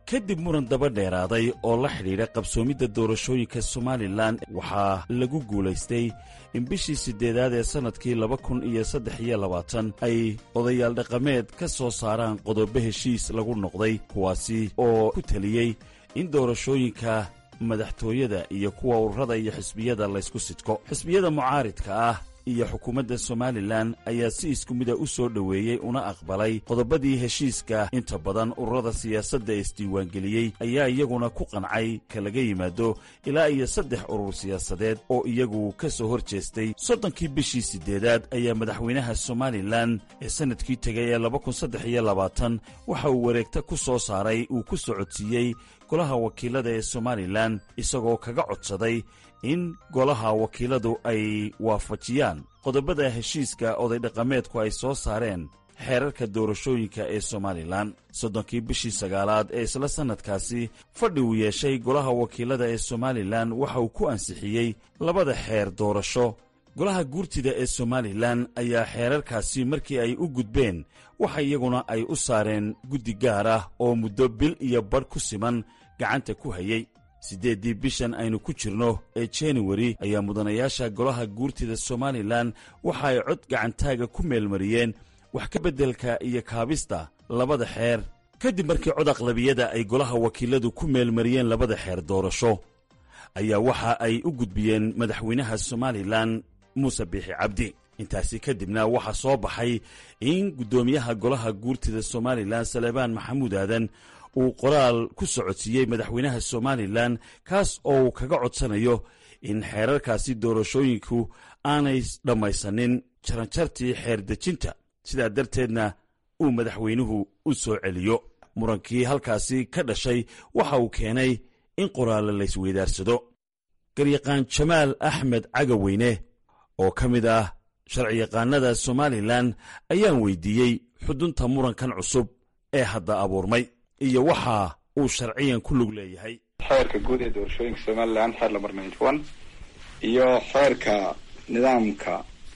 Speaker 10: kadib muran daba dheeraaday oo la xidhiidha qabsoomidda doorashooyinka somalilan waxaa lagu guulaystay in bishii siddeedaad ee sannadkii laba kun iyo saddex iyo labaatan ay odayaal dhaqameed ka soo saaraan qodobo heshiis lagu noqday kuwaasi oo ku teliyey in doorashooyinka madaxtooyada iyo kuwa ururada iyo xisbiyada laysku sidko xisbiyada mucaaridka ah iyo xukuumadda somalilan ayaa si isku mida u soo dhoweeyey una aqbalay qodobadii heshiiska inta badan ururada siyaasadda ee isdiiwaangeliyey ayaa iyaguna ku qancay ka laga yimaado ilaa iyo saddex urur siyaasadeed oo iyagu ka soo hor jeestay soddonkii bishii siddeedaad ayaa madaxweynaha somalilan ee sannadkii tegay ee laba kun saddex iyo labaatan waxa uu wareegta ku soo saaray uu ku socodsiiyey golaha wakiilada ee somalilan isagoo kaga codsaday in golaha wakiiladu ay waafajiyaan qodobada heshiiska oday dhaqameedku ay soo saareen xeerarka doorashooyinka ee somalilan soddonkii bishii sagaalaad ee isla sannadkaasi fadhi uu yeeshay golaha wakiilada ee somalilan waxa uu ku ansixiyey labada xeer doorasho golaha guurtida ee somalilan ayaa xeerarkaasi markii ay u gudbeen waxa iyaguna ay u saareen guddi gaar ah oo muddo bil iyo badh ku siman gacanta ku hayey siddeeddii bishan aynu ku jirno ee januari ayaa mudanayaasha golaha guurtida somalilan waxa ay cod gacantaaga ku meelmariyeen wax ka beddelka iyo kaabista labada xeer kadib markii cod aqlabiyada ay golaha wakiiladu ku meelmariyeen labada xeer doorasho ayaa waxa ay u gudbiyeen madaxweynaha somalilan muuse biixi cabdi intaasi kadibna waxaa soo baxay in guddoomiyaha golaha guurtida somalilan salebaan maxamuud aadan uu qoraal ku socodsiiyey madaxweynaha somalilan kaas oo uu kaga codsanayo in xeerarkaasi doorashooyinku aanay dhammaysanin jaranjartii xeer dejinta sidaa darteedna uu madaxweynuhu u soo celiyo murankii halkaasi ka dhashay waxa uu keenay in qoraalle laysweydaarsado garyaqaan jamaal axmed cagaweyne oo ka mid ah sharciyaqaanada somalilan ayaan weydiiyey xudunta murankan cusub ee hadda abuurmay iyo waxa uu sharciyan ku lug leeyahay
Speaker 11: xeerka guud ee doorashooyinka somalilan xeer lambar ninety one iyo xeerka nidaamka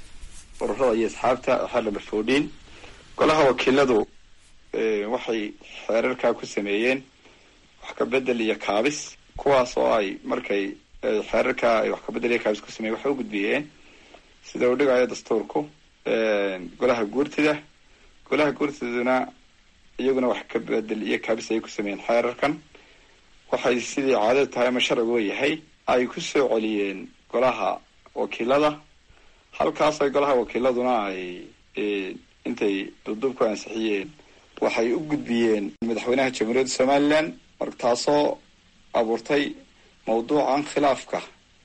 Speaker 11: ururada iyo asxaabta xeer lambar fourteen golaha wakiiladu waxay xeerarkaa ku sameeyeen wax ka bedel iyo kaabis kuwaas oo ay markay xeerarkaa ay wax ka bedel iyo kaabis ku sameeyen waxay u gudbiyeen sida uu dhigayo dastuurku golaha guurtida golaha guurtiduna iyaguna wax ka bedel iyo kaabis ay ku sameeyeen xeerarkan waxay sidii caadadu tahay ama sharcigu yahay ay ku soo celiyeen golaha wakiilada halkaas ay golaha wakiiladuna ay intay dubdub ku ansixiyeen waxay u gudbiyeen madaxweynaha jamhuuriyadda somalilan marka taasoo abuurtay mawduucan khilaafka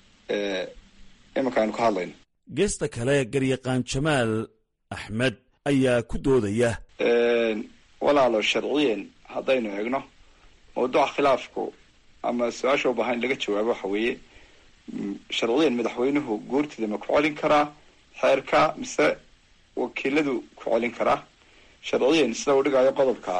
Speaker 11: iminka aynu ka hadlayno
Speaker 10: geesta kale garyaqaan jamaal axmed ayaa ku doodaya
Speaker 11: walaalo sharciyan haddaynu eegno mawduuca khilaafku ama su-aasha u baahan in laga jawaabo waxa weeye sharciyan madaxweynuhu guurtida ma ku celin karaa xeerka mise wakiiladu ku celin karaa sharciyan sida uu dhigayo qodobka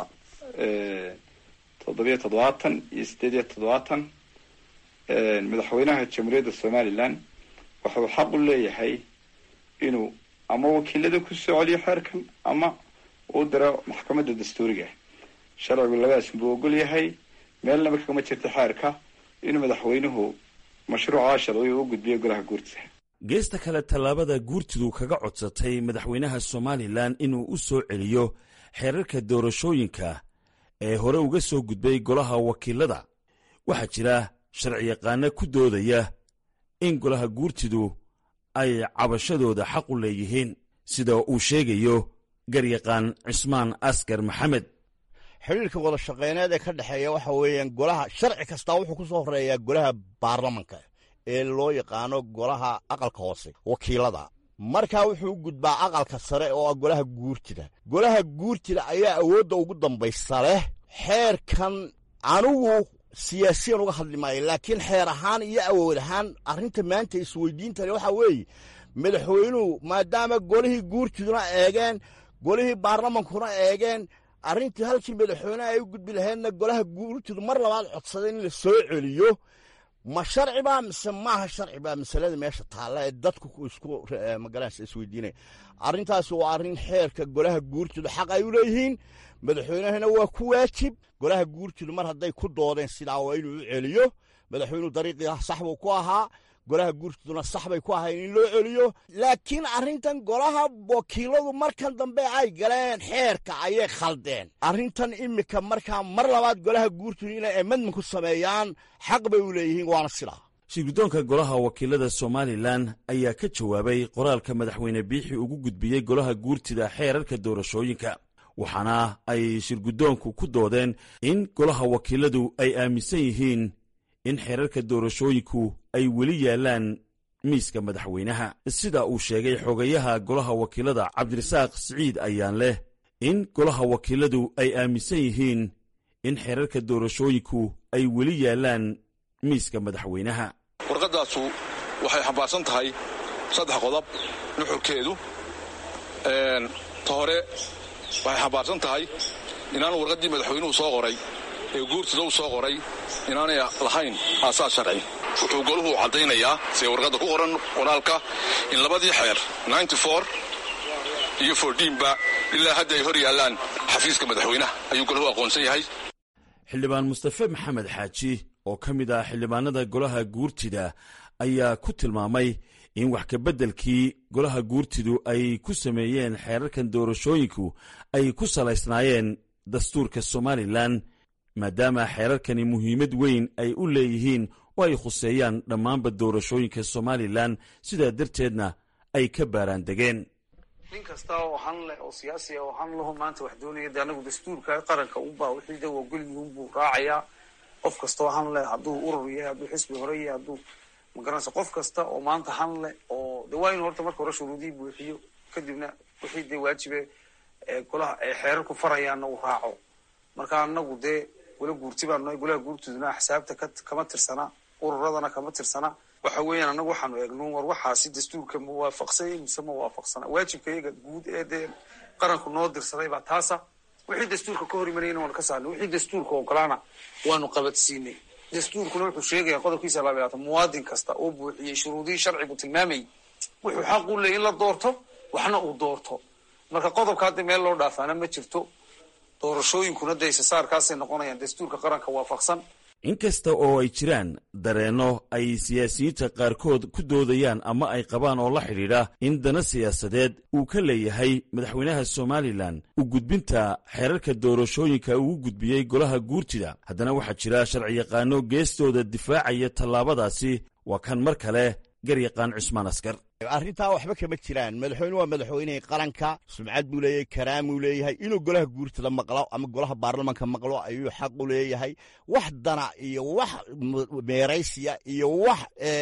Speaker 11: toddobiyo toddobaatan iyo sideed iyo toddobaatan madaxweynaha jamhuuriyadda somalilan wuxuu xaq u leeyahay inuu ama wakiilada ku soo celiyo xeerkan ama uu diro maxkamadda dastuuriga sharcigu labadaas buu ogol yahay meelnaba kagama jirta xeerka inuu madaxweynuhu mashruuca sharciga u gudbiyo golaha guurtida
Speaker 10: geesta kale tallaabada guurtidu kaga codsatay madaxweynaha somalilan inuu u soo celiyo xeerarka doorashooyinka ee hore uga soo gudbay golaha wakiilada waxaa jira sharciyaqaano ku doodaya in golaha guurtidu ay cabashadooda xaq u leeyihiin sida uu sheegayo garyaqaan cismaan askar maxamed
Speaker 12: xidhiirka wada shaqeyneed ee ka dhexeeya waxa weeyaan golaha sharci kastaa wuxuu ku soo horeeyaa golaha baarlamanka ee loo yaqaano golaha aqalka hoose wakiilada markaa wuxuu u gudbaa aqalka sare oo ah golaha guurtida golaha guurtida ayaa awoodda ugu dambaysa leh xeerkan anigu siyaasiyan uga hadli maayo laakiin xeer ahaan iyo awood ahaan arrinta maanta isweydiintale waxaa weeye madaxweynuhu maadaama golihii guurtiduna eegeen golihii baarlamankuna eegeen arrintii halkii madaxweyneha ay u gudbi lahaydna golaha guurtidu mar labaad codsadeen in la soo celiyo ma sharci baa mise maaha sharci baa masalada meesha taalla ee dadku isku magaranaysa isweydiinaya arrintaasi waa arrin xeerka golaha guurtooda xaq ay u leeyihiin madaxweynahana waa ku waajib golaha guurtooda mar hadday ku doodeen sidaa waa inuu u celiyo madaxweynuhu dariiqii sax buu ku ahaa golaha guurtooduna sax bay ku ahayn in loo celiyo laakiin arrintan golaha wakiiladu markan dambe ay galeen xeerka ayay khaldeen arrintan imika markaa mar labaad golaha guurtooda inay amendment ku sameeyaan xaq bay u leeyihiin waana sidaa
Speaker 10: shirguddoonka golaha wakiilada somalilan ayaa ka jawaabay qoraalka madaxweyne biixi ugu gudbiyey golaha guurtida xeerarka doorashooyinka waxaana ay shirguddoonku ku doodeen in golaha wakiiladu ay aaminsan yihiin in xeerarka doorashooyinku ay weli yaallaan miiska madaxweynaha sida uu sheegay xogayaha golaha wakiilada cabdirasaaq siciid ayaan leh in golaha wakiiladu ay aaminsan yihiin in xeerarka doorashooyinku ay weli yaallaan miiska madaxweynaha
Speaker 13: warqaddaasu waxay xambaarsan tahay saddex qodob nuxurkeedu ta hore waxay xambaarsan tahay inaanu warqaddii madaxweynuhu soo qoray ee guurtida u soo qoray inaanay lahayn aasaas sharci wuxuu goluhu caddaynayaa see warqadda ku qoran qoraalka in labadii xeer iyo fordhiinba ilaa hadda ay hor yaallaan xafiiska madaxweynaha ayuu goluhu aqoonsan yahay
Speaker 10: xildhibaan mustafe maxamed xaaji oo ka mid ah xildhibaanada golaha guurtida ayaa ku tilmaamay in wax kabeddelkii golaha guurtidu ay ku sameeyeen xeerarkan doorashooyinku ay ku salaysnaayeen dastuurka somalilan maadaama xeerarkani muhiimad weyn ay u leeyihiin oo ay khuseeyaan dhammaanba doorashooyinka somalilan sidaa darteedna ay ka baaraan degeen
Speaker 14: nin kasta oo han leh oo siyaasi oo han laho maanta wax doonaya de anagu dastuurka qaranka unbaa wixii da ogolyihiin buu raacayaa qof kasta oo han leh hadduu urur yahay hadduu xisbi hore yahay hadduu magaranaysa qof kasta oo maanta han leh oo de waa inu horta marka hore shuruudihii buuxiyo kadibna wixii dee waajibe golaha ay xeerarku farayaanna uu raaco marka anagu dee gola guurti baan nahay golaha guurtooduna axsaabta kama tirsana ururadana kama tirsana waxa weeyaan anagu waxaanu eegno war waxaasi dastuurka ma waafaqsanya mise ma waafaqsana waajibka iyaga guud ee dee qaranku noo dirsaday baa taasa wixii dastuurka ka hor imanayna waanu ka saarnay wixii dastuurka ogolaana waanu qabadsiinay dastuurkuna wuxuu sheegaya qodobkiisa laba labaatan muwaadin kasta oo buuxiyey shuruudihii sharcigu tilmaamayay wuxuu xaq u leeyay in la doorto waxna uu doorto marka qodobka hadda meel loo dhaafaana ma jirto doorashooyinkuna de isasaarkaasay noqonayaan dastuurka qaranka waafaqsan
Speaker 10: inkasta oo ay jiraan dareenno ay siyaasiyiinta qaarkood ku doodayaan ama ay qabaan oo la xidhiidha in dana siyaasadeed uu ka leeyahay madaxweynaha somalilan u gudbinta xeerarka doorashooyinka uu u gudbiyey golaha guurtida haddana waxaa jira sharciyaqaano geestooda difaacaya tallaabadaasi waa kan mar kale garyaqaan cusmaan askar
Speaker 12: arrintaa waxba kama jiraan madaxweyne waa madaxweynehii qaranka sumcad buu leeyahay karaamuu leeyahay inuu golaha guurtada maqlo ama golaha baarlamanka maqlo ayuu xaq u leeyahay wax dana iyo wax meeraysiya iyo wax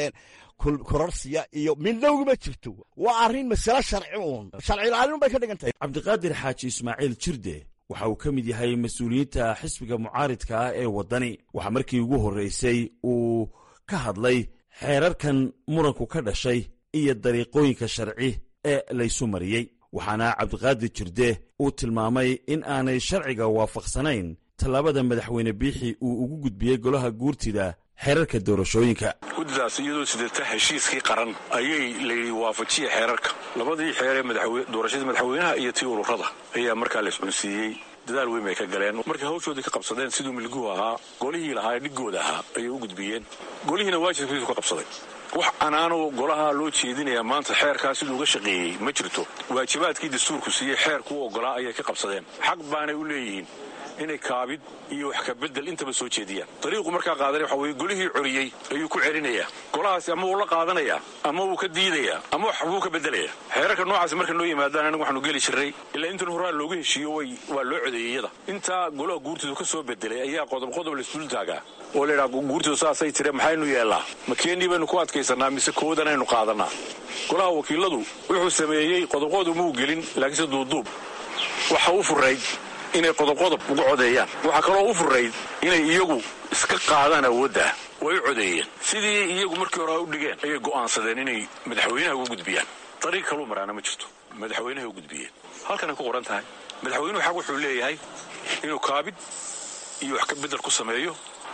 Speaker 12: kororsiya iyo midnowgama jirto waa arrin masale sharci uun sharci ilaalin bay ka dhigan tahay
Speaker 10: cabdiqaadir xaaji ismaaciil jirde waxa uu ka mid yahay mas-uuliyiinta xisbiga mucaaridka ah ee waddani waxaa markii ugu horraysay uu ka hadlay xeerarkan muranku ka dhashay iyo dariiqooyinka sharci ee laysu mariyey waxaana cabdiqaadir jirde uu tilmaamay in aanay sharciga waafaqsanayn tallaabada madaxweyne biixi uu ugu gudbiyey golaha guurtida xeerarka doorashooyinka
Speaker 13: guddidaas iyadoo sidata heshiiskii qaran ayay layidhi waafajiya xeerarka labadii xeer ee doorashadii madaxweynaha iyo tii ururada ayaa markaa la iscunsiiyey dadaal weyn bay ka galeen markay hawshoodii ka qabsadeen siduu milguhu ahaa golihii lahaa ee dhigooda ahaa ayay u gudbiyeen golihiina waajibkiisu ka qabsaday wax anaanu golaha loo jeedinayaa maanta xeerkaa siduu uga shaqeeyey ma jirto waajibaadkii dastuurku siiyey xeerku u oggolaa ayay ka qabsadeen xaq baanay u leeyihiin inay kaabid iyo wax kabedel intaba soo jeediyaan dariiqu markaa qaadanay waxa weye golihii coriyey ayuu ku celinayaa golahaasi ama wuu la qaadanayaa ama wuu ka diidayaa ama wax wuu ka bedelayaa xeerarka noocaasi marka noo yimaadaan anagu waxaanu geli jirray ilaa intan horaa loogu heshiiyo way waa loo codeeyey iyada intaa golaha guurtidu ka soo bedelay ayaa qodob qodob laisdul taagaa oo laydhaha guurtidu saasay tire maxaynu yeellaa ma keenii baynu ku adkaysannaa mise koodan aynu qaadannaa golaha wakiiladu wuxuu sameeyey qodobqodu muu gelin laakiinse duuduub waxa u furayd inay qodobqodob uga codeeyaan waxaa kaloo u furayd inay iyagu iska qaadaan awoodda way u codeeyeen sidii iyagu markii hore u dhigeen ayay go'aansadeen inay madaxweynaha uga gudbiyaan dariiq kaluu maraana ma jirto madaxweynahay u gudbiyeen halkanay ku qoran tahay madaxweynuhu xaq wuxuu leeyahay inuu kaabid iyo wax ka bedel ku sameeyo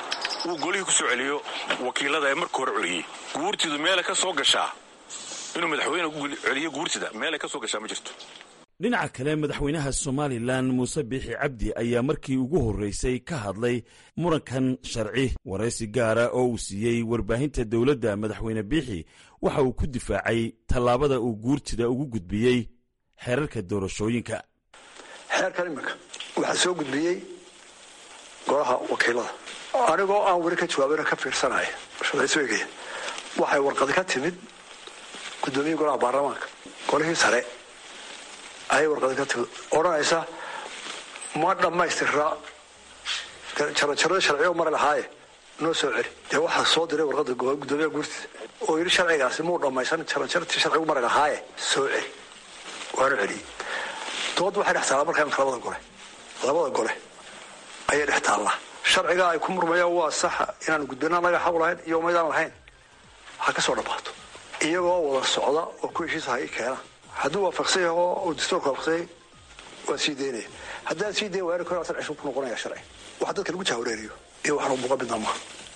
Speaker 13: uu golihii ku soo celiyo wakiilada ee marka hore celiyey guurtidu meelay ka soo gashaa inuu madaxweyne ku celiyo guurtida meelay ka soo gashaa ma jirto
Speaker 10: dhinaca kale madaxweynaha somalilan muuse biixi cabdi ayaa markii ugu horreysay ka hadlay murankan sharci waraysi gaara oo uu siiyey warbaahinta dowladda madaxweyne biixi waxa uu ku difaacay tallaabada uu guurtida ugu gudbiyey xeerarka doorashooyinka
Speaker 3: xeerkan iminka waxaa soo gudbiyey golaha wakiilada anigoo aan weli ka jawaabina ka fiirsanaya shaqaysooygaya waxay warqadi ka timid gudoomiyii golaha baarlamaanka golihii sare ayay warqadi ka timid odhanaysa ma dhammaystira jarajarada sharciga mari lahaaye noo soo celi dee waxaa soo diray warqada gudoomiyaha guurtida oo yidhi sharcigaasi muu dhammaysan jarajartii sharcigu mari lahaaye soo celi waanu celiyey dood waxay dhex taallaa markaa imika labada gole labada gole ayay dhex taallaa sharciga ay ku murmayaan waa saxa inaan gudbina naga xaq lahayn iyo umaydaan lahayn ha ka soo dhammaato iyagoo wada socda oo ku heshiisa ha ii keena hadduu waafaqsan yahay oo uu dastuurka waafaqsanyay waan sii daynaya haddaan sii dayn waari karo asan cishub ku noqonaya sharci wax dadka lagu jahwareeriyo iyo waxna muuqa midna maaha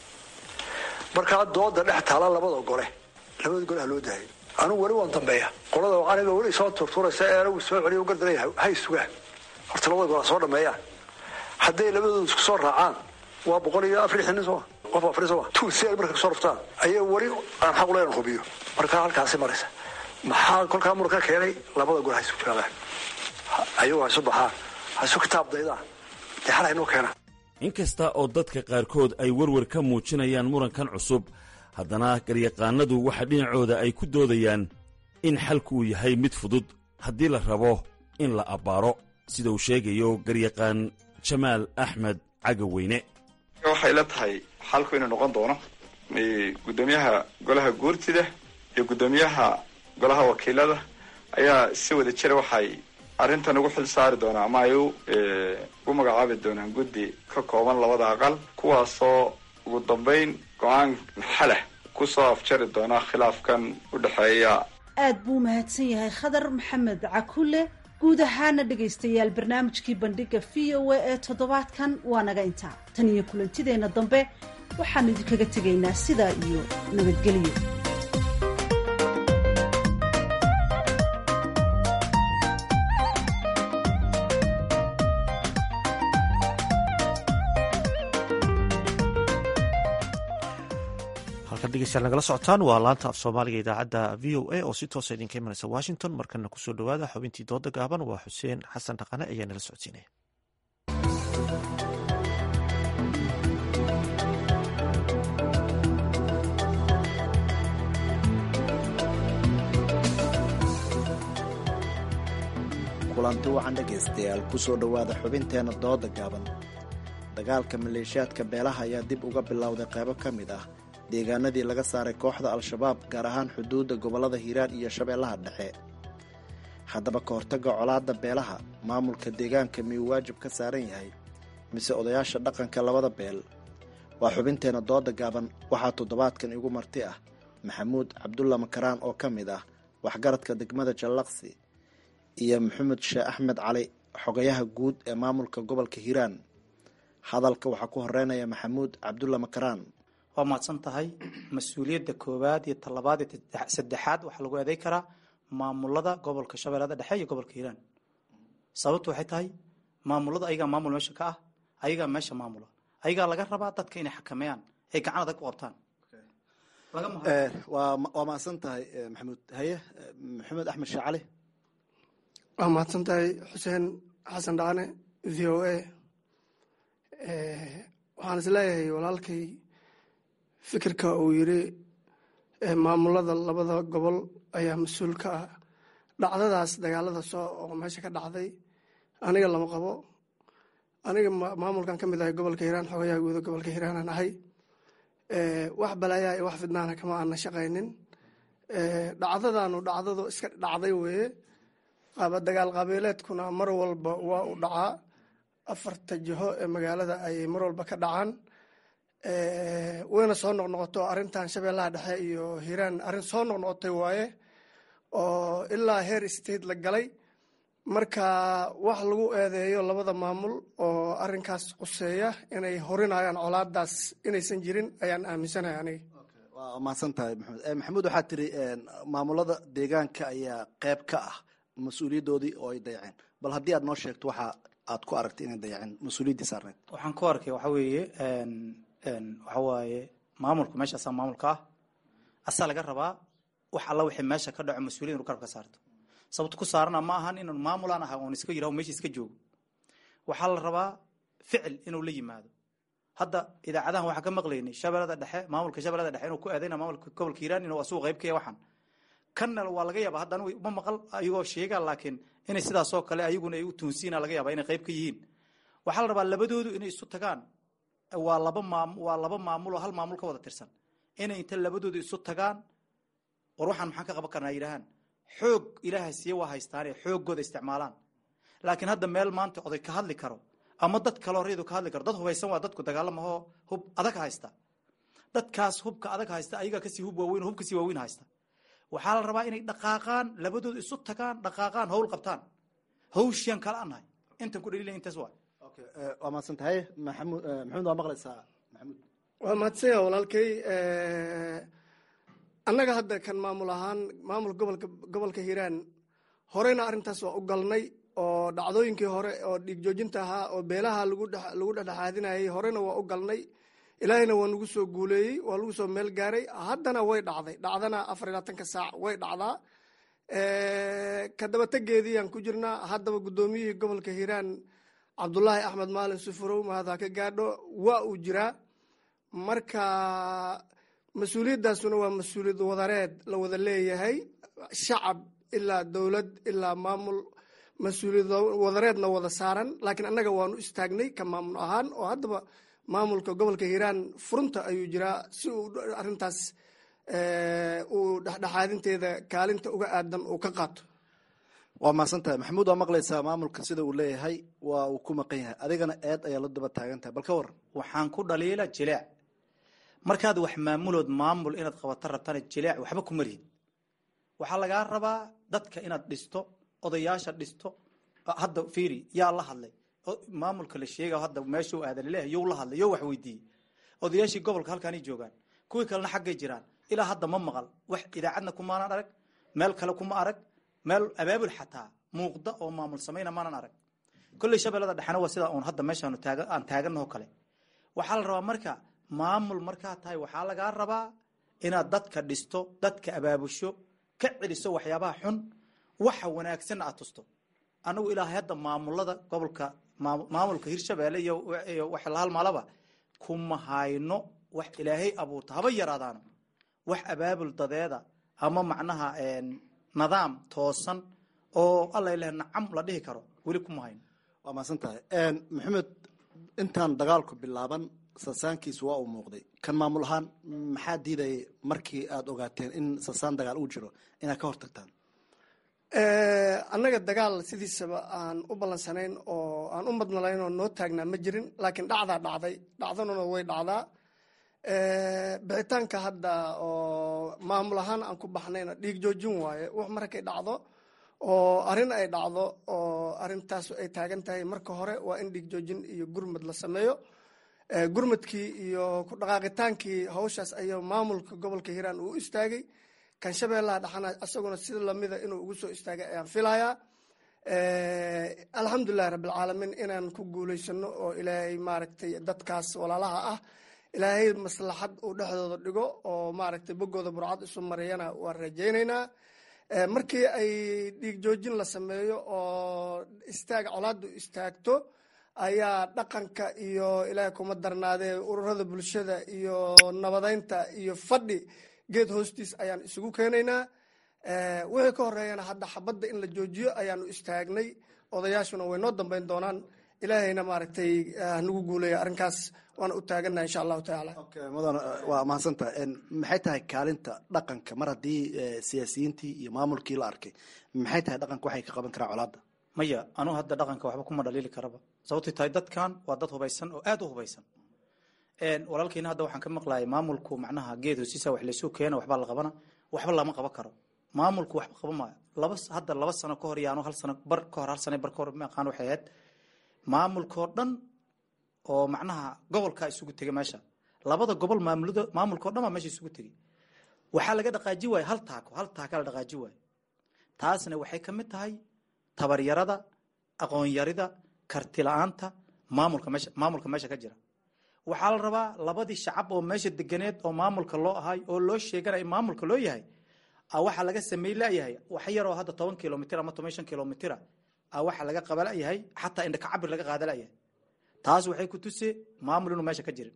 Speaker 3: markaa dooda dhex taala labada gole labada gole ha loo daayo anugu weli waan dambeeya qolada aniga weli soo turturaysa ee anagu soo celiyo gardaraya hay sugaan horta labada gole ha soo dhameeyaan hadday labadooda isku soo raacaan waa boqol iyo afar nin sooma qof afar sooma two si ay marka kasoo raftaan ayay weli aan xaq uleyn hubiyo markaa halkaasi maraysa maxaa kolkaa muranka keenay labada gole ha isu jawaabaan ayagu ha isu baxaan ha isu kitaab daydaan dee xal haynoo keenaan
Speaker 10: inkasta oo dadka qaarkood ay werwer ka muujinayaan murankan cusub haddana garyaqaanadu waxa dhinacooda ay ku doodayaan in xalku uu yahay mid fudud haddii la rabo in la abbaaro sida uu sheegayo garyaqaan jamaal axmed cagaweyne
Speaker 11: waxay la tahay xalku inuu noqon doono guddoomiyaha golaha guurtida iyo guddoomiyaha golaha wakiilada ayaa si wada jira waxay arrintan ugu xil saari doonaa ama ay ugu magacaabi doonaan guddi ka kooban labada aqal kuwaasoo ugu dambayn go-aan xalah ku soo afjari doona khilaafkan u dhexeeya
Speaker 9: aad buu mahadsan yahay khadar maxamed cakule guud ahaana dhegaystayaal barnaamijkii bandhiga v o a ee toddobaadkan waa naga intaa tan iyo kulantideenna dambe waxaanu idinkaga tegaynaa sidaa iyo nabadgelyo
Speaker 1: halkan dhegeystayaal nagala socotaan waa laanta af soomaaliga idaacadda v o a oo si toosa idinka imanaysa washington markana kusoo dhowaada xubintii dooda gaaban waa xuseen xasan dhaqane ayaa nala socodsiinaya
Speaker 15: kulanti wacan dhegaystayaal kusoo dhowaada xubinteenna dooda gaaban dagaalka maleeshiyaadka beelaha ayaa dib uga bilowday qaybo ka mid ah deegaanadii laga saaray kooxda al-shabaab gaar ahaan xuduudda gobollada hiiraan iyo shabeellaha dhexe haddaba ka hortagga colaadda beelaha maamulka deegaanka miyuu waajib ka saaran yahay mise odayaasha dhaqanka labada beel waa xubinteenna dooda gaaban waxaa toddobaadkan igu marti ah maxamuud cabdulla makaraan oo ka mid ah waxgaradka degmada jallaqsi iyo maxamed sheeh axmed cali xogayaha guud ee maamulka gobolka hiiraan hadalka waxaa ku horeynaya maxamuud cabdulla makaraan
Speaker 16: waa mahadsan tahay mas-uuliyadda koowaad iyo talabaad iyo saddexaad waxaa lagu eeday karaa maamulada gobolka shabeellada dhexe iyo gobolka hiiraan sababtu waxay tahay maamulada ayagaa maamul meesha ka ah ayagaa meesha maamula ayagaa laga rabaa dadka inay xakameeyaan ay gacan adag u qabtaan
Speaker 15: waa mahadsan tahay maxamuud haye maxamed axmed sheeh cali
Speaker 17: waa mahadsan tahay xuseen xasan dhacane v o a waxaan is leeyahay walaalkay fikirka uu yiri maamulada labada gobol ayaa mas-uul ka ah dhacdadaas dagaalada soo oo meesha ka dhacday aniga lama qabo aniga maamulkan ka mid ahay gobolka hiiraan xogayaha guuda gobolka hiiraanaan ahay wax balaayaa iyo wax fidnaana kama aana shaqaynin dhacdadaanu dhacdadu iska dhacday weeye qaaba dagaal qabiileedkuna mar walba waa u dhacaa afarta jiho ee magaalada ayay mar walba ka dhacaan wayna soo noqnoqoto arrintan shabeellaha dhexe iyo hiiraan arrin soo noqnoqotay waaye oo ilaa heer state la galay marka wax lagu eedeeyo labada maamul oo arinkaas quseeya inay horinayaan colaadaas inaysan jirin ayaan aaminsanahay aniga
Speaker 15: waa mahadsan tahay maxamed maxamuud waxaa tiri maamulada deegaanka ayaa qeyb ka ah mas-uuliyaddoodii oo ay dayaceen bal haddii aad noo sheegto waxa aad ku aragtay inay dayaceen mas-uuliyaddii saarneyd
Speaker 16: waxaan ku arkay waxa weeye waxa waaye maamulku meeshaasaa maamulka ah asaa laga rabaa wax alla wixii meesha ka dhaco mas-uuliyad inu garab ka saarto sababto ku saarana ma ahan inuu maamulaan aha oon iska yiraho meesha iska joogo waxaa la rabaa ficil inuu la yimaado hadda idaacadahan waxaan ka maqlaynay shabeellada dhexe maamulka shabeellada dhexe inuu ku eedayna maamulka gobolka hiiraan inuu asugu qayb ka yahay waxaan kanna waa laga yaaba hadda anigu ma maqal ayagoo sheegaa laakiin inay sidaasoo kale ayaguna ay u tuunsiina laga yaaba inay qayb ka yihiin waxaa la rabaa labadoodu inay isu tagaan waa laba maam waa laba maamul oo hal maamul ka wada tirsan inay inta labadoodu isu tagaan war waxaan maxaan ka qaban karnaa yidhahaan xoog ilaaha siiye waa haystaane xooggooda isticmaalaan laakiin hadda meel maanta oday ka hadli karo ama dad kaloo raydu ka hadli karo dad hubaysan waa dadku dagaalamahoo hub adag haysta dadkaas hubka adag haysta ayagaa kasii hub waaweyn hub kasii waaweyn haysta waxaa la rabaa inay dhaqaaqaan labadooda isu tagaan dhaqaaqaan hawl qabtaan hawshiyan kala anahay intan ku dhaliila intaas waa
Speaker 15: waa mahadsan tahay maxamud maxamuud waa maqlaysaa maxamuud
Speaker 17: waa mahadsanya walaalkay annaga hadda kan maamul ahaan maamulka gobolka gobolka hiiraan horeyna arrintaas waa u galnay oo dhacdooyinkii hore oo dhiig joojinta ahaa oo beelaha lagu lagu dhexdhexaadinayay horena waa u galnay ilaahayna waa nagu soo guuleeyey waa lagu soo meel gaaray haddana way dhacday dhacdana afar iyo labaatanka saac way dhacdaa kadabategeediiyaan ku jirnaa haddaba guddoomiyihii gobolka hiiraan cabdulaahi axmed maalin sufurow mahad ha ka gaadho waa uu jiraa marka mas-uuliyaddaasuna waa mas-uuliyad wadareed la wada leeyahay shacab ilaa dowlad ilaa maamul mas-uuliyad wadareedna wada saaran laakiin annaga waanu istaagnay ka maamul ahaan oo haddaba maamulka gobolka hiiraan furunta ayuu jiraa si uu arrintaas uu dhexdhexaadinteeda kaalinta uga aadan uu ka qaato
Speaker 15: waa mahadsan tahay maxamuud waa maqlaysaa maamulka sida uu leeyahay waa uu ku maqan yahay adigana eed ayaa la daba taagan tahay bal ka waran
Speaker 16: waxaan ku dhaliila jileec markaad wax maamulood maamul inaad qabato rabtana jileec waxba kuma lihid waxaa lagaa rabaa dadka inaad dhisto odayaasha dhisto hadda fiiri yaa la hadlay maamulka la sheega hadda meeshuu aadan laleeyahay you la hadlay yo wax weydiiyey odayaashii gobolka halkaanay joogaan kuwii kalena xaggay jiraan ilaa hadda ma maqal wax idaacadna kumaanan arag meel kale kuma arag meel abaabul xataa muuqda oo maamul samayna maanan arag kolley shabeellada dhexena waa sidaa uun hadda meeshaanu taaga aan taaganaho kale waxaa la rabaa marka maamul markaa tahay waxaa lagaa rabaa inaad dadka dhisto dadka abaabusho ka celiso waxyaabaha xun waxa wanaagsanna aad tusto anagu ilaahay hadda maamulada gobolka maamulka hirshabeelle iyo wax la halmaalaba kuma hayno wax ilaahay abuurta haba yaraadaano wax abaabul dadeeda ama macnaha nidaam toosan oo alla leh nacam la dhihi karo weli kuma hayno
Speaker 15: waa mahadsan tahay maxamed intaan dagaalku bilaaban sasaankiisu waa uu muuqday kan maamul ahaan maxaa diidayay markii aad ogaateen in sasaan dagaal uu jiro inaad ka hortagtaan
Speaker 17: annaga dagaal sidiisaba aan u ballansanayn oo aan u madnalayn oo noo taagnaa ma jirin laakiin dhacdaa dhacday dhacdanuna way dhacdaa bixitaanka hadda oo maamul ahaan aan ku baxnayna dhiig joojin waaye wax markay dhacdo oo arrin ay dhacdo oo arrintaas ay taagan tahay marka hore waa in dhiig joojin iyo gurmad la sameeyo gurmadkii iyo ku dhaqaaqitaankii hawshaas ayaa maamulka gobolka hiiraan uu istaagay kan shabeellaha dhexana isaguna sida lamida inuu ugu soo istaagay ayaan filayaa alxamdulilahi rabbilcaalamiin inaan ku guulaysano oo ilaahay maaragtay dadkaas walaalaha ah ilaahay maslaxad uu dhexdooda dhigo oo maaragtay boggooda burcad isu mariyana waan rajaynaynaa markii ay dhiig joojin la sameeyo oo istaag colaadu istaagto ayaa dhaqanka iyo ilaahay kuma darnaadee ururada bulshada iyo nabadeynta iyo fadhi geed hoostiis ayaan isugu keenaynaa wixii ka horeeyana hadda xabadda in la joojiyo ayaanu istaagnay odayaashuna way noo dambeyn doonaan ilaahayna maaragtay hanagu guuleeya arrinkaas waana u taagannaha insha allahu tacaala
Speaker 15: mudan waa mahadsantaha maxay tahay kaalinta dhaqanka mar haddii siyaasiyiintii iyo maamulkii la arkay maxay tahay dhaqanka waxay ka qaban karaan colaadda
Speaker 16: maya anuu hadda dhaqanka waxba kuma dhaliili karaba sababtay tahay dadkan waa dad hubaysan oo aada u hubaysan walaalkiina hadda waxaan ka maqlayay maamulku macnaha geed hosiisa wax laysu keena waxbaa la qabana waxba lama qaban karo maamulku waxba qaban maayo laba hadda laba sano ka hor yaano hal sano bar ka hor hal sano bar ka hor ma aqaan waxay ahayd maamulkoo dhan oo macnaha gobolka isugu tegay meesha labada gobol maamulada maamulkao dhan baa meesha isugu tegay waxaa laga dhaqaaji waaye hal taako hal taaka la dhaqaaji waaye taasna waxay ka mid tahay tabaryarada aqoonyarida karti la-aanta maamulka meesha maamulka meesha ka jira waxaa la rabaa labadii shacab oo meesha deganeed oo maamulka loo ahay oo loo sheeganaya maamulka loo yahay a waxaa laga samey layahay wax yaroo hadda toban kilomitr ama toban shan kilomitr a waxaa laga qaba layahay xataa indhaka cabir laga qaada layahay taas waxay ku tuse maamul inuu meesha ka jirin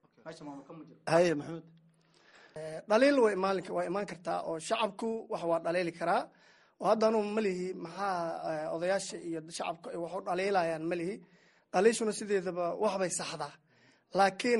Speaker 15: haye maxamed
Speaker 17: dhaliil way maalinka waa imaan kartaa oo shacabku wax waa dhaliili karaa oo haddanu malihi maxaa odayaasha iyo shacabka ay wax u dhaliilayaan malihi dhaliishuna sideedaba waxbay saxdaa laakiin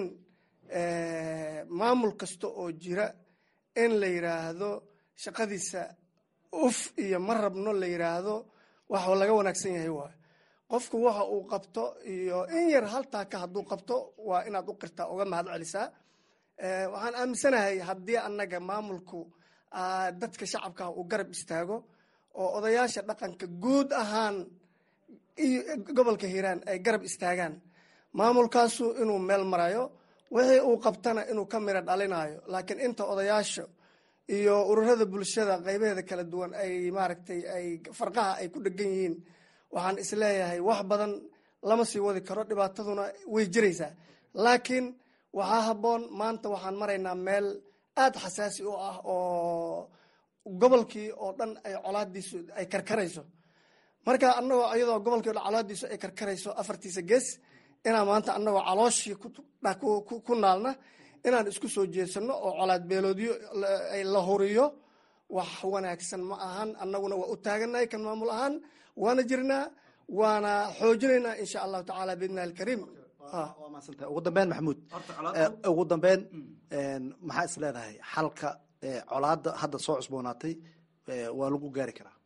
Speaker 17: maamul kasta oo jira in la yiraahdo shaqadiisa uf iyo ma rabno la yiraahdo wax laga wanaagsan yahay waayo qofku waxa uu qabto iyo in yar haltaaka hadduu qabto waa inaad u qirtaa uga mahad celisaa waxaan aaminsanahay haddii annaga maamulku dadka shacabka uu garab istaago oo odayaasha dhaqanka guud ahaan iyo gobolka hiiraan ay garab istaagaan maamulkaasu inuu meel marayo wixii uu qabtana inuu ka miro dhalinayo laakiin inta odayaasha iyo ururada bulshada qaybaheeda kala duwan ay maaragtay ay farqaha ay ku dhegan yihiin waxaan isleeyahay wax badan lama sii wadi karo dhibaataduna way jiraysaa laakiin waxaa habboon maanta waxaan maraynaa meel aada xasaasi u ah oo gobolkii oo dhan ay colaadiisu ay karkarayso marka anagoo iyadoo gobolkii o dhan colaadiisu ay karkarayso afartiisa gees inaan maanta anagoo calooshii ku naalna inaan isku soo jeedsano oo colaad beeloodyo la huriyo wax wanaagsan ma ahan annaguna waa u taaganahay kan maamul ahaan waana jirnaa waana xoojinaynaa insha allahu tacaala biidnillahi alkariim
Speaker 15: waa maadsantahay ugu dambeyn maxamuud ugu dambeyn maxaa is leedahay xalka colaada hadda soo cusboonaatay waa lagu gaari karaa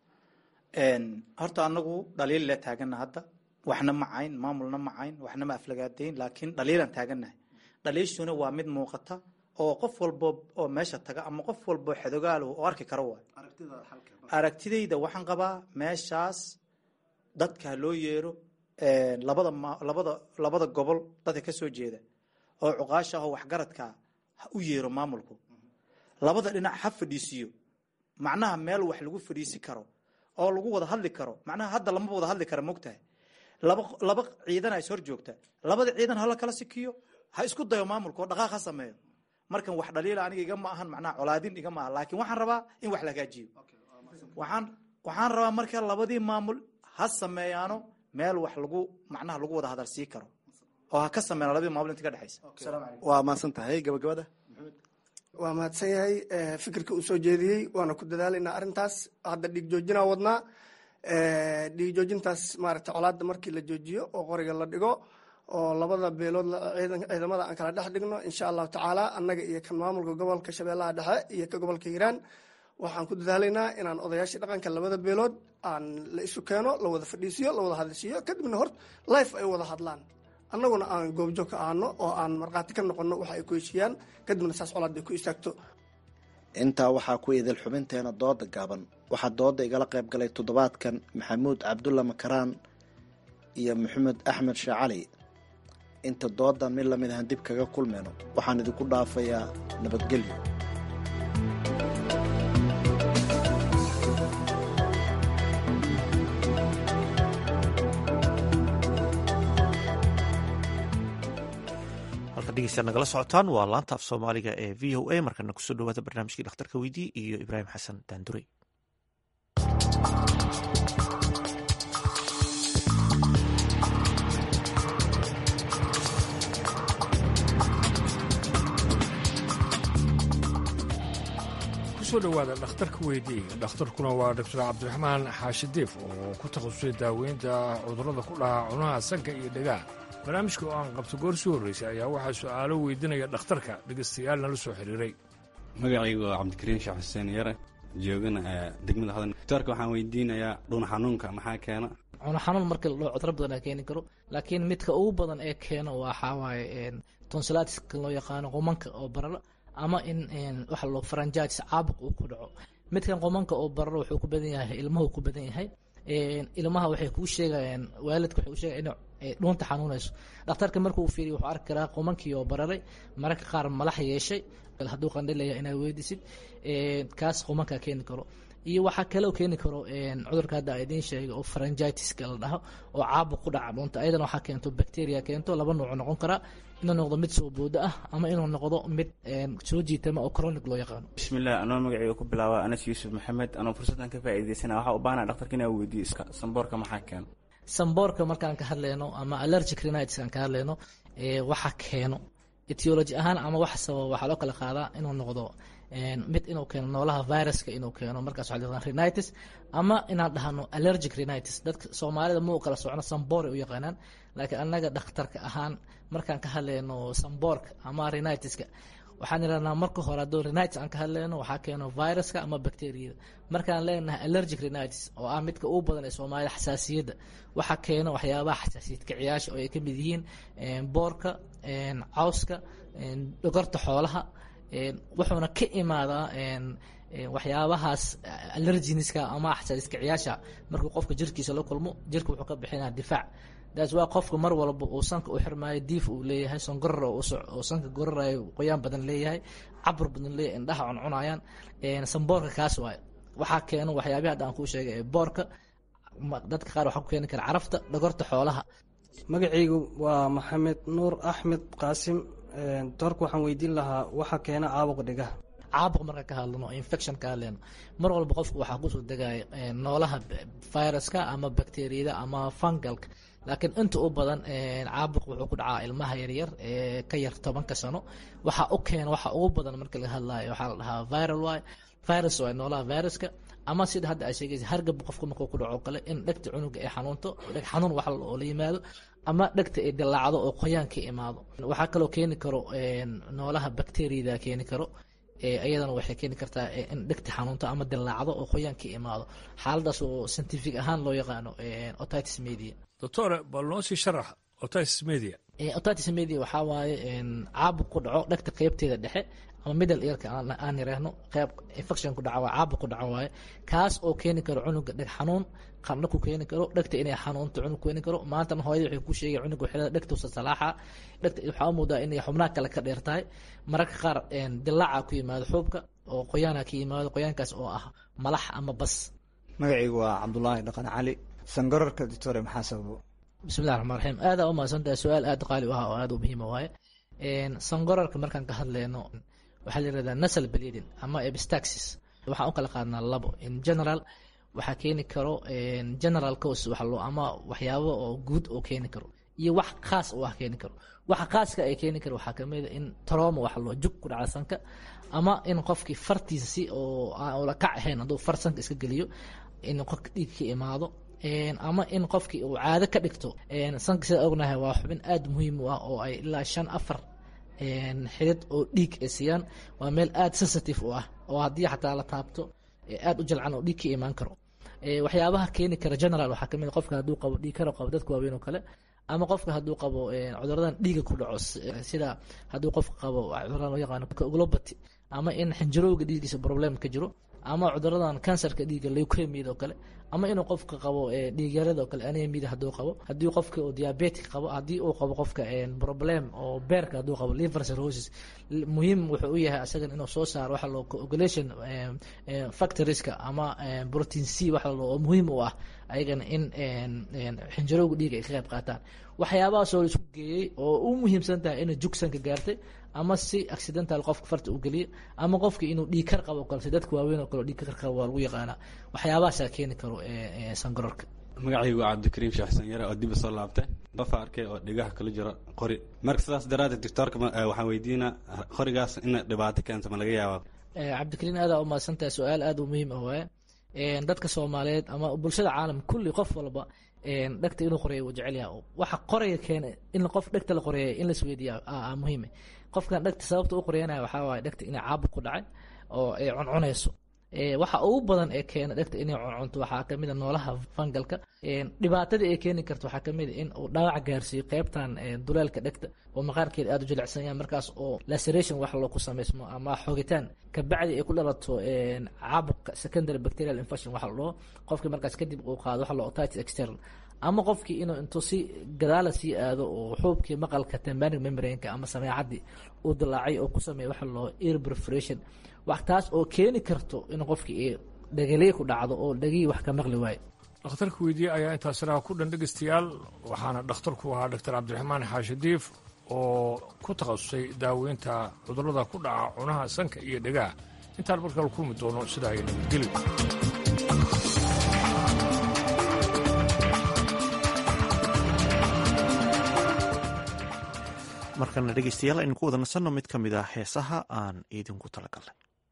Speaker 16: horta anagu dhaliil le taagana hadda waxna ma cayn maamulna ma cayn waxna ma aflagaadayn laakiin dhaliilaan taaganahay dhaliishuna waa mid muuqata oo qof walbo oo meesha taga ama qof walbo xedogaal oo arki karo waay aragtidayda waxaan qabaa meeshaas dadka loo yeero labada labada labada gobol dadka ka soo jeeda oo cuqaasha ah oo waxgaradka ha u yeero maamulku labada dhinac ha fadhiisiyo macnaha meel wax lagu fadhiisi karo oo lagu wada hadli karo macnaha hadda lamaba wada hadli kara mogtahay laba laba ciidana is hor joogta labada ciidan hala kala sikiyo ha isku dayo maamulka oo dhaqaaq ha sameeyo markan wax dhaliila aniga iga ma ahan macnaha colaadin iga ma aha laakiin waxaan rabaa in wax la hagaajiyo waxaan waxaan rabaa marka labadii maamul ha sameeyaano meel wax lagu macnaha lagu wada hadal sii karo oo ha ka sameeyaan labadii maamul inta ka dhexaysa
Speaker 15: waa mahadsan tahay gabagabada
Speaker 17: waa mahadsan yahay fikirka uu soo jeediyey waana ku dadaalaynaa arrintaas hadda dhiig joojinaa wadnaa dhiig joojintaas maaragtay colaadda markii la joojiyo oo qoriga la dhigo oo labada beelood ciidamada aan kala dhex dhigno insha allahu tacaala annaga iyo kan maamulka gobolka shabeellaha dhexe iyo ka gobolka hiiraan waxaan ku dadaalaynaa inaan odayaashii dhaqanka labada beelood aan la isu keeno la wada fadhiisiyo la wada hadalsiiyo kadibna hor life ay wada hadlaan annaguna aan goobjoog ka aano oo aan markhaati ka noqono waxa ay ku heshiiyaan kadibna saas colaadday ku istaagto
Speaker 15: intaa waxaa ku idil xubinteena dooda gaaban waxaa dooda igala qayb galay toddobaadkan maxamuud cabdulla makaraan iyo maxamed axmed sheeh cali inta doodan mid lamid ahaan dib kaga kulmayno waxaan idinku dhaafayaa nabadgelyo
Speaker 1: halka dhegeystaad nagala socotaan waa laanta af soomaaliga ee v o a markana kusoo dhawaada barnaamijkii dhakhtarka weydii iyo ibraahim xasan daandurey
Speaker 18: kusoo dhowaada dhakhtarka weydii dhakhtarkuna waa doctor cabdiraxmaan xaashi diif oo ku takhasusay daaweynta cudurrada ku dhaca cunaha sanka iyo dhegaha barnaamijka oo aan qabto goor sii horraysay ayaa waxaa su'aalo weydiinaya dhakhtarka dhegaystayaal nala soo xiriiray
Speaker 19: magacaygu waa cabdikariim sheekh xuseen yare joogana degmada hodan doctoorka waxaan weydiinayaa dhuun xanuunka maxaa keena
Speaker 20: cuno xanuun marka la dhaho cudro badan aa keeni karo laakiin midka ugu badan ee keeno waxaa waaye tonsilatiska loo yaqaano qumanka oo bararo ama in waxa loo faranjaatis caabuq uu ku dhaco midkan qomanka oo bararo wuxuu ku badan yahay ilmuhu ku badan yahay ilmaha waxay kuu sheegayaan waalidka waxay u sheegaya in dhuunta xanuunayso dhakhtarka markuu fiiriyo wuxuu arki karaa qomankii oo bararay mararka qaar malax yeeshay hadduu qandhilaya inaad weydisid kaas qomankaa keeni karo iyo waxaa kaloo keeni karo cudurka hadda a idiin sheegay oo faranjitiska la dhaho oo caabuq ku dhaca dhuunta ayadana waxaa keento bacteria keento laba nuuc noqon karaa inuu noqdo mid soo boodo ah ama inuu noqdo mid soo jiitama oo chronic loo yaqaano
Speaker 21: bismillah anoo magacayga ku bilaaba anas yuusuf maxamed anoo fursaddan ka faa'iidaysana waxaa u baahana dhaktarka inaa weydiiyo samboorka maxaa keeno
Speaker 20: samboorka markaan ka hadlayno ama allergic rhinitis aan ka hadlayno waxa keeno etiology ahaan ama wax sababa waxaa loo kala qaadaa inuu noqdo mid inuu keeno noolaha viruska inuu keeno markaas waxaa la rhinitis ama inaan dhahno allergic rhinitis dadka soomaalida ma u kala socno samboore u yaqaanaan laakiin annaga dhakhtarka ahaan markaan ka hadlayno samboorka ama rhinitiska waxaan idhahnaa marka hore hadduu rhinitis aan ka hadlayno waxaa keeno viruska ama bacteriyada markaan leenahay allergic rhinitis oo ah midka ugu badan ee soomaalida xasaasiyadda waxaa keeno waxyaabaha xasaasiyad kiciyaasha oo ay ka mid yihiin boorka cawska dhogorta xoolaha wuxuuna ka imaadaa waxyaabahaas allerginiska ama xasaasiyad kiciyaasha markuu qofka jirkiisa la kulmo jirka wuxuu ka bixinaa difaac daas waa qofka mar walba uu sanka u xirmaayo diif uu leeyahay songoror oo sanka gorarayo qoyaan badan leeyahay cabur badan leeyahay indhaha cuncunayaan samboorka kaas waayo waxaa keeno waxyaabihi hadda aan kuu sheegay ee boorka dadka qaar waxaa ku keeni kara carafta dhogorta xoolaha
Speaker 22: magacaygu waa maxamed nuur axmed qaasim doorka waxaan weydiin lahaa waxa keena caabuq dhigaha
Speaker 20: caabuq marka ka hadlano infection ka hadlayno mar walba qofku waxaa kusoo degaya noolaha viruska ama bacteriyada ama fungalka laakiin inta u badan caabuq wuxuu ku dhacaa ilmaha yaryar ee ka yar tobanka sano waxa u keena waxa ugu badan marka laga hadlayo waxaa la dhahaa viral waay virus waay noolaha viruska ama sida hadda ay sheegaysa hargab qofka markuu ku dhaco kale in dhegta cunuga ay xanuunto dheg xanuun wax oo la yimaado ama dhegta ay dilaacdo oo qoyaan ka imaado waxaa kaloo keeni karo noolaha bacteriyada keeni karo iyadana waxay keeni kartaa in dhegta xanuunto ama dilaacdo oo qoyaan ka imaado xaaladaas oo scientific ahaan loo yaqaano otitis media
Speaker 18: doctore bal noo sii sharax otitis media
Speaker 20: otitis media waxaa waaye caabuq ku dhaco dhegta qeybteeda dhexe ama middle earka aan yiraahno qeyb infection ku dhaca waa caabuq ku dhaco waaye kaas oo keeni karo cunuga dheg xanuun qandho ku keeni karo dhegta inay xanuunto cunug keeni karo maantana hooyada waxay ku sheegay cunug waxay dhegta usa salaaxa dhegta waxaa u moodaa inay xubnaha kale ka dheer tahay mararka qaar dilaaca ku yimaado xuubka oo qoyaana ka yimaado qoyaankaas oo ah malax ama bas
Speaker 23: magacaygu waa cabdulaahi dhaqan cali sangararka doctore maxaa sababo
Speaker 20: bismillahi raxmaan raxiim aada u mahadsantahay su-aal aada qaali u ah oo aada u muhiima waaye sangorarka markaan ka hadleyno waxaa la yirahdaa nasal bleeding ama epistaxis waxaan u kala qaadnaa labo in general waxaa keeni karo general cause waxa loo ama waxyaabo oo guud oo keeni karo iyo wax khaas oo ah keeni karo waxa khaaska ay keeni karo waxaa kamid a in trauma waxa loo jug ku dhaca sanka ama in qofkii fartiisa si oo aan ula kac ahayn hadduu far sanka iska geliyo in qofka dhiig ka imaado ama in qofkii uu caado ka dhigto sanka sida ognahay waa xubin aada muhiim u ah oo ay ilaa shan afar xidid oo dhiig ay siiyaan waa meel aada sensitive u ah oo haddii xataa la taabto aada u jalcan oo dhiig ka imaan karo waxyaabaha keeni kara general waxaa kamid qofka hadduu qabo dhiig karo qabo dadka waaweyn oo kale ama qofka hadduu qabo cuduradan dhiiga ku dhaco sida hadduu qofka qabo cuduradan loo yaqaano globati ama in xinjirowga dhiigiisa problem ka jiro ama cuduradan kansarka dhiiga leukemiyada oo kale ama inuu qofka qabo dhiigyarada oo kale anemida hadduu qabo haddii qofka uu diabetic qabo haddii uu qabo qofka problem oo beerka hadduu qabo liver cirrhosis muhiim wuxuu u yahay asagan inuu soo saaro waxa loo coagulation factorieska ama protein c waxa loo oo muhiim u ah ayagana in xinjirowga dhiiga ay ka qayb qaataan waxyaabahaas oo isku geeyey oo u muhiimsan tahay inay jugsanka gaartay ama si accidental qofka farta u geliya ama qofka inuu dhiig kar qabo kale si dadka waaweyn oo kale dhiig kar qabo waa lagu yaqaanaa waxyaabahaasaa keeni karo sangarorka
Speaker 19: magacaygu waa cabdikariim sheekh sanyare oo dib soo laabtay dafa arkay oo dhigaha kala jiro qori marka sidaas daraaddeed doctoorka waxaan weydiinaa qorigaas in dhibaato keento ma laga yaabaa
Speaker 20: cabdikariim aadaa u mahadsantahay su-aal aada u muhiim ah waaye dadka soomaaliyeed ama bulshada caalam kulli qof walba dhegta inuu qoreeyo uu jecel yahay waxa qoraya keena in qof dhegta la qoreeya in la isweydiiya muhiime qofkan dhegta sababta u qoreyanaya waxaa waaye dhegta inay caabuq ku dhacay oo ay cuncunayso waxa ugu badan ee keena dhegta inay cuncunto waxaa kamid a noolaha fangalka dhibaatada ay keeni karto waxaa kamid a in uu dhaawac gaarsiiyo qeybtan duleelka dhegta oo maqaarkeeda aada u jilicsan yahay markaas oo laceration wax loo ku samaysmo ama xogitaan kabacdi ay ku dhalato caabuqa secondary bacterial infection waxa la dhaho qofkii markaas kadib uu qaado waxa la otitis external ama qofkii inuu intuu si gadaala sii aado oo xuubkii maqalka tembanic membrane-ka ama sameecadii uu dilaacay oo ku sameeya waxa loo ear perforation wax taas oo keeni karto in qofkii dhagaliya ku dhacdo oo dhagihii wax ka maqli waayo
Speaker 18: dhakhtarka weydiye ayaa intaasina ku dhan dhegeystayaal waxaana dhakhtarku ahaa doctor cabdiraxmaan xaashi diif oo ku takhasusay daaweynta cudurrada ku dhaca cunaha sanka iyo dhegaha intaan markale kulmi doono sidaa ay nabadgeli
Speaker 1: markana dhegeystayaal aynu ku wada nasanno mid ka mid ah heesaha aan idinku talagalnay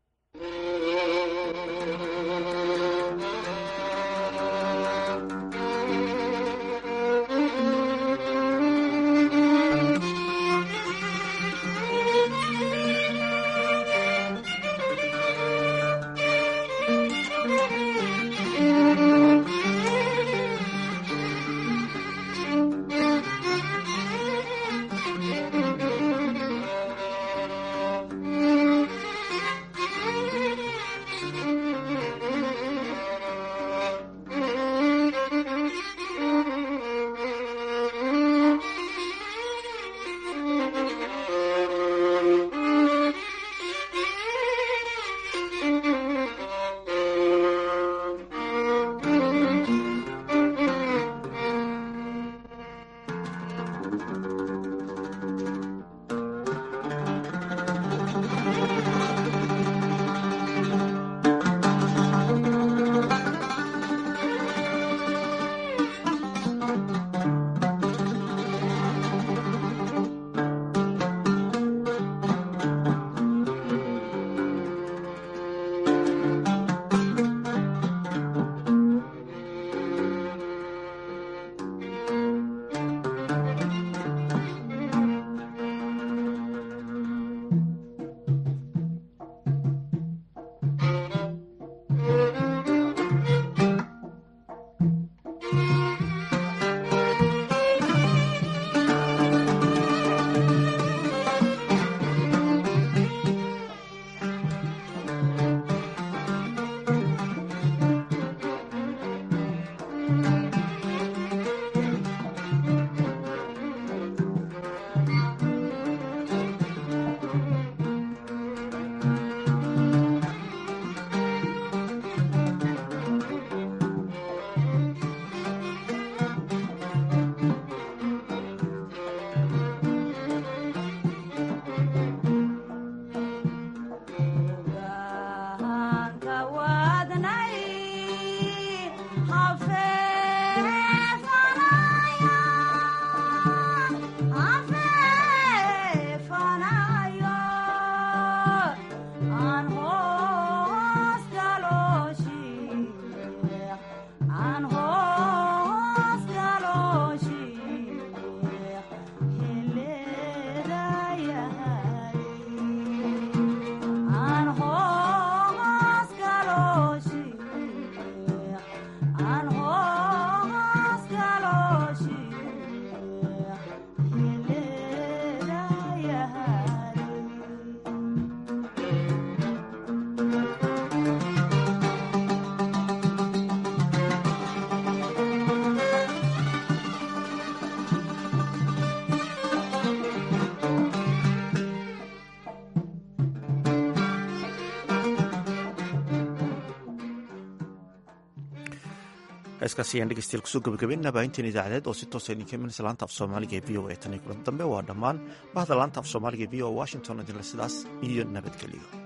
Speaker 1: heeskaasi ayaan dhegeystayaal kusoo gabagabeynaa baahinteen idaacadeed oo si toosa idinka imanaysa laanta af soomaaliga ee v o a tan iyo kulan dambe waa dhammaan bahda laanta af soomaaliga ee v o a washington idinle sidaas iyo nabadgelyo